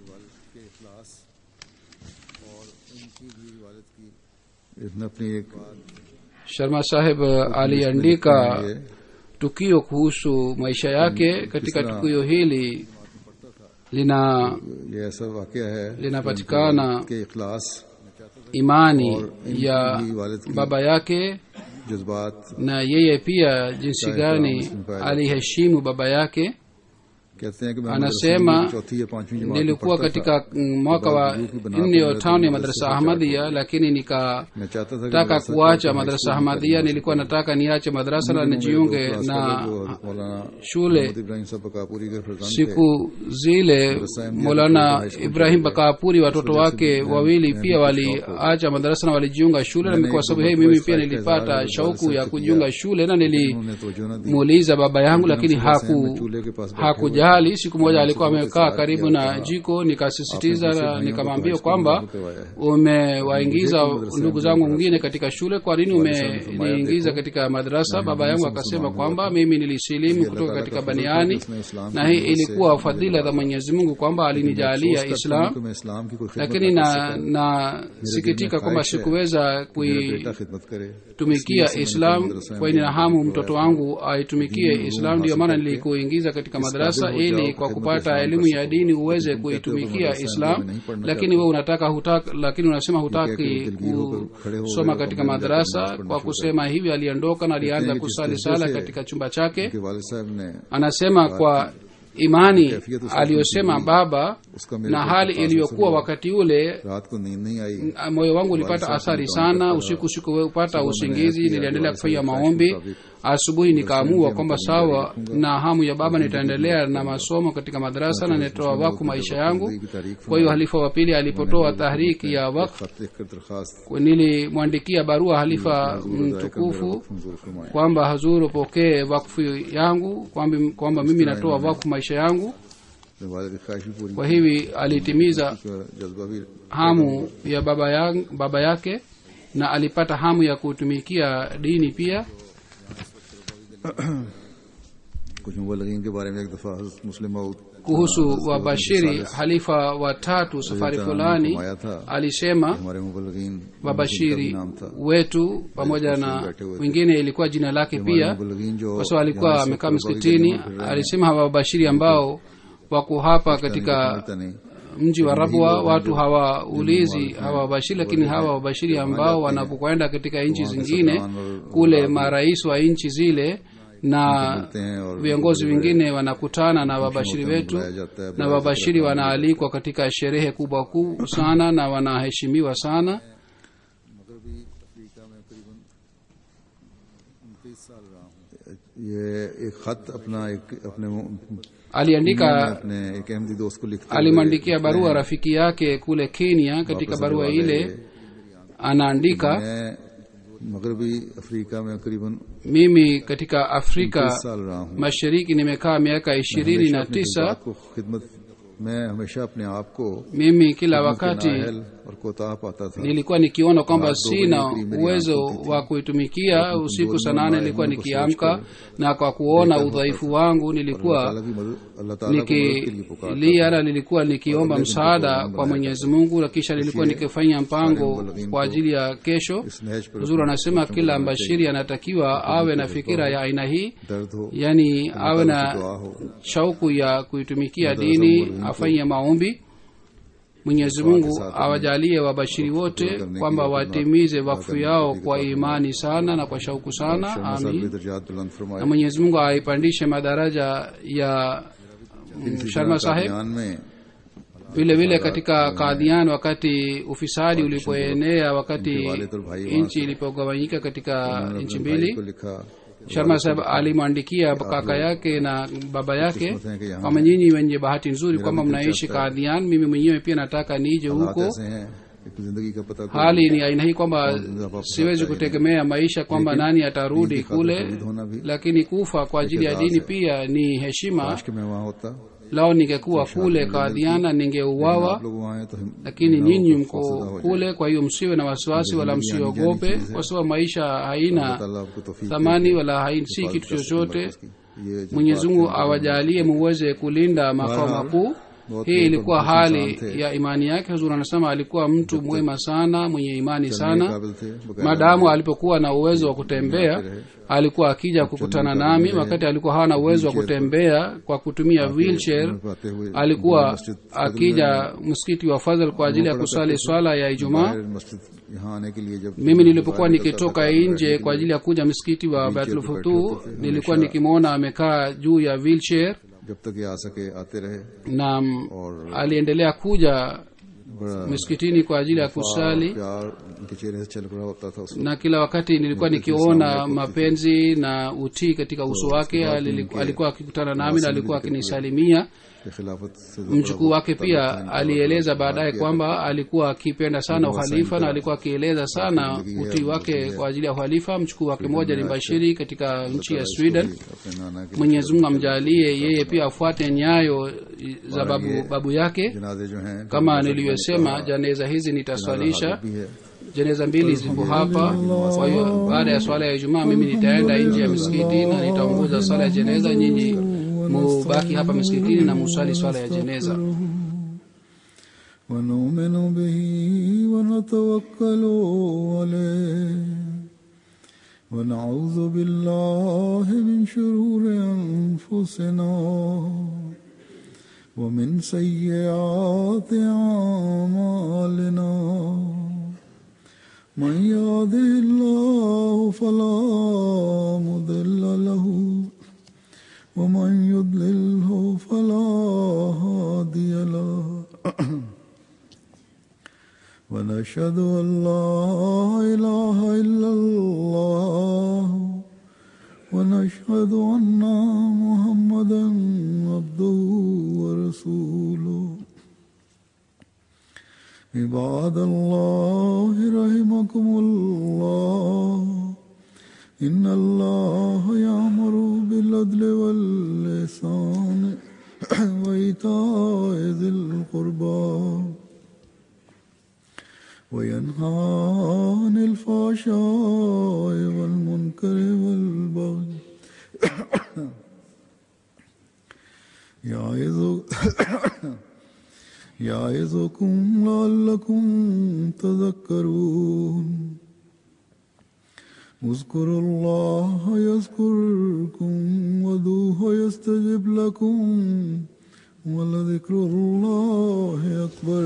इसने अपनी एक sharma saheb aliandika tukio kuhusu maisha yake katika tukio hili lina ये ऐसा वाकया है linapatikana के इखलास imani ya baba yake जज्बात na yeye pia jinsi gani aliheshimu baba yake कहते हैं कि मैं Anasema, मदरसे की चौथी या पांचवी जमात में nilikuwa पढ़ता katika mm, mwaka wa nne au tano ya madrasa ahmadia lakini nikataka था। मैं चाहता था कि मदरसा kuacha छोड़ के madrasa high school ahmadia nilikuwa nataka niache madrasa na में मेरे दो nijiunge क्लास na वाले जो मौलाना shule मोहम्मद इब्राहिम साहब बकापुरी के फरजान थे siku zile molana ibrahim bakapuri watoto wake wawili pia waliacha madarasa na walijiunga shule na kwa sababu hii mimi pia nilipata shauku ya kujiunga shule na उन्होंने तवज्जो न दी nilimuuliza baba yangu lakini haku चूल्हे के पास बैठे hakujali siku moja alikuwa amekaa karibu na jiko nikasisitiza na nikamwambia kwamba umewaingiza ndugu zangu mwingine katika shule kwa nini umeniingiza katika madrasa baba yangu akasema kwamba mimi nilisilimu kutoka katika baniani na hii ilikuwa fadhila za mwenyezi mungu kwamba alinijalia islam कि मैं इस्लाम की कोई खिदमत lakini na nasikitika kwamba sikuweza बेटा खिदमत करे kuitumikia islam kwa nina hamu mtoto wangu aitumikie islam ndio maana nilikuingiza katika madarasa ili kwa kupata elimu ya dini uweze kuitumikia islam lakini we unataka hutaka, lakini unasema hutaki kusoma katika madarasa kwa kusema hivi aliondoka na alianza kusali sala katika chumba chake कि वालिद साहब ने anasema kwa imani aliyosema baba उसका मेरे na hali iliyokuwa wakati ule रात को नींद नहीं आई moyo wangu ulipata athari sana usiku sikupata usingizi niliendelea kufanya maombi asubuhi nikaamua kwamba sawa na hamu ya baba nitaendelea na masomo katika madarasa na nitoa wakfu maisha yangu kwa hiyo halifa wa pili alipotoa tahriki ya wakfu खत लिखकर दरखास्त nilimwandikia barua halifa mtukufu मंजूर फरमाए kwamba hazuru pokee wakfu yangu kwamba, kwamba mimi natoa wakfu maisha yangu मैं वालिद की ख्वाहिश भी पूरी kwa hivi alitimiza की और जज्बा भी hamu ya baba, yang, baba yake na alipata hamu ya kutumikia dini pia कुछ मुबलगिन के बारे में एक दफा हज़रत मुस्लिम मऊद kuhusu wabashiri halifa watatu safari fulani alisema हमारे मुबलगिन wabashiri नाम था wetu pamoja na wengine ilikuwa jina lake pia मुबलगिन जो kwa sababu alikuwa amekaa msikitini alisema hawa wabashiri ambao wako hapa katika पता नहीं mji wa rabwa watu hawaulizi hawa wabashiri lakini hawa wabashiri ambao wanapokwenda katika nchi zingine kule marais wa nchi zile na मिलते हैं और viongozi wengine wanakutana na wabashiri wetu बुलाया जाता है na wabashiri wanaalikwa katika sherehe kubwa kuu sana na wanaheshimiwa sana ये एक खत अपना एक अपने मैं aliandika अपने एक अहमदी दोस्त को लिखते हुए alimwandikia barua rafiki yake kule kenya katika barua ile anaandika मैं मगरबी अफ्रीका में करीबन mimi katika afrika साल रहा हूँ mashariki nimekaa miaka ishirini na अपनी tisa बात को खिदमत मैं हमेशा अपने आप को mimi kila wakati नाहल और कोताह पाता था nilikuwa nikiona kwamba sina uwezo wa kuitumikia usiku saa nane nilikuwa nikiamka na kwa kuona udhaifu wangu nilikuwa अल्लाह की मदद अल्लाह ताला को मदद के लिए पुकार nikilia na nilikuwa nikiomba msaada kwa mwenyezi mungu na kisha nilikuwa nikifanya mpango kwa ajili ya kesho इस नहज पर huzuru anasema kila mbashiri anatakiwa awe na fikira ya aina hii दर्द हो yani awe na दुआ हो shauku ya kuitumikia dini afanye maombi mwenyezi mungu awajalie wabashiri wote kwamba watimize wakfu yao kwa imani sana na kwa shauku sana Sharma साहब amin के दर्जात बुलंद फरमाए na mwenyezi mungu aipandishe madaraja ya mm, sharma saheb बयान में vile vile katika kadhian wakati ufisadi ulipoenea wakati nchi ilipogawanyika katika nchi भाई mbili को लिखा sharma saheb alimwandikia kaka yake na baba yake kwamba nyinyi wenye bahati nzuri kwamba mnaishi kadhian mimi mwenyewe pia nataka nije हालात huko ऐसे हैं कि जिंदगी का पता कोई hali ni aina hii kwamba siwezi kutegemea maisha kwamba nani atarudi kule lakini kufa kwa ajili ya dini pia ni heshima काश कि मैं वहाँ होता lao ningekuwa kule kadhiana ningeuawa आप लोग वहाँ हैं तो हम lakini nyinyi mko kule kwa hiyo msiwe na wasiwasi wala msiogope kwa sababu maisha haina अल्लाह आपको तौफीक thamani wala hai- si kitu chochote ये जो mwenyezi mungu awajalie muweze kulinda makao makuu hii ilikuwa hali ya imani yake huzur anasema alikuwa mtu mwema sana mwenye imani sana काबिल थे बगैर madamu alipokuwa na uwezo wa kutembea alikuwa akija kukutana nami wakati alikuwa hana uwezo wa kutembea kwa kutumia wheelchair पाते हुए alikuwa akija msikiti wa fadhal kwa ajili ya kusali swala ya ijumaa बगैर मस्जिद यहाँ आने के लिए जब mimi nilipokuwa nikitoka nje kwa ajili ya kuja msikiti wa batlfutu nilikuwa nikimwona amekaa juu ya wheelchair जब तक ये आ सके आते रहे na mm, aliendelea kuja बड़ा msikitini kwa ajili ya kusali प्यार उनके चेहरे से छलक रहा होता था उसको na kila wakati nilikuwa nikiona mapenzi na utii katika uso wake Alili- alikuwa akikutana nami na alikuwa akinisalimia कि खिलाफत से जो mjukuu wake pia alieleza baadaye kwamba alikuwa akipenda sana uhalifa na alikuwa akieleza sana utii wake kwa ajili ya uhalifa mjukuu wake mmoja ni bashiri katika nchi ya sweden अपने नाना के mwenyezi mungu amjalie yeye pia afuate nyayo za babu, babu yake जनाजे जो हैं kama nilivyosema janeza hizi nitaswalisha भी है jeneza mbili zipo hapa kwa hiyo baada ya swala ya ijumaa mimi nitaenda nje ya misikiti na nitaongoza swala ya jeneza nyinyi mubaki hapa misikitini na musali swala ya jeneza ونؤمن به ونتوكل عليه ونعوذ بالله من شرور أنفسنا ومن سيئات أعمالنا من يهده الله فلا مضل له ومن يضلله فلا هادي له ونشهد أن لا إله إلا الله ونشهد أن محمدا عبده ورسوله عباد الله رحمكم الله إن الله يأمر بالعدل واللسان وإيتاء ذي القربى وينهى عن الفحشاء والمنكر والبغي يعظ- يعظكم لعلكم تذكرون اذكروا الله يذكركم ودوه يستجب لكم ولذكر الله أكبر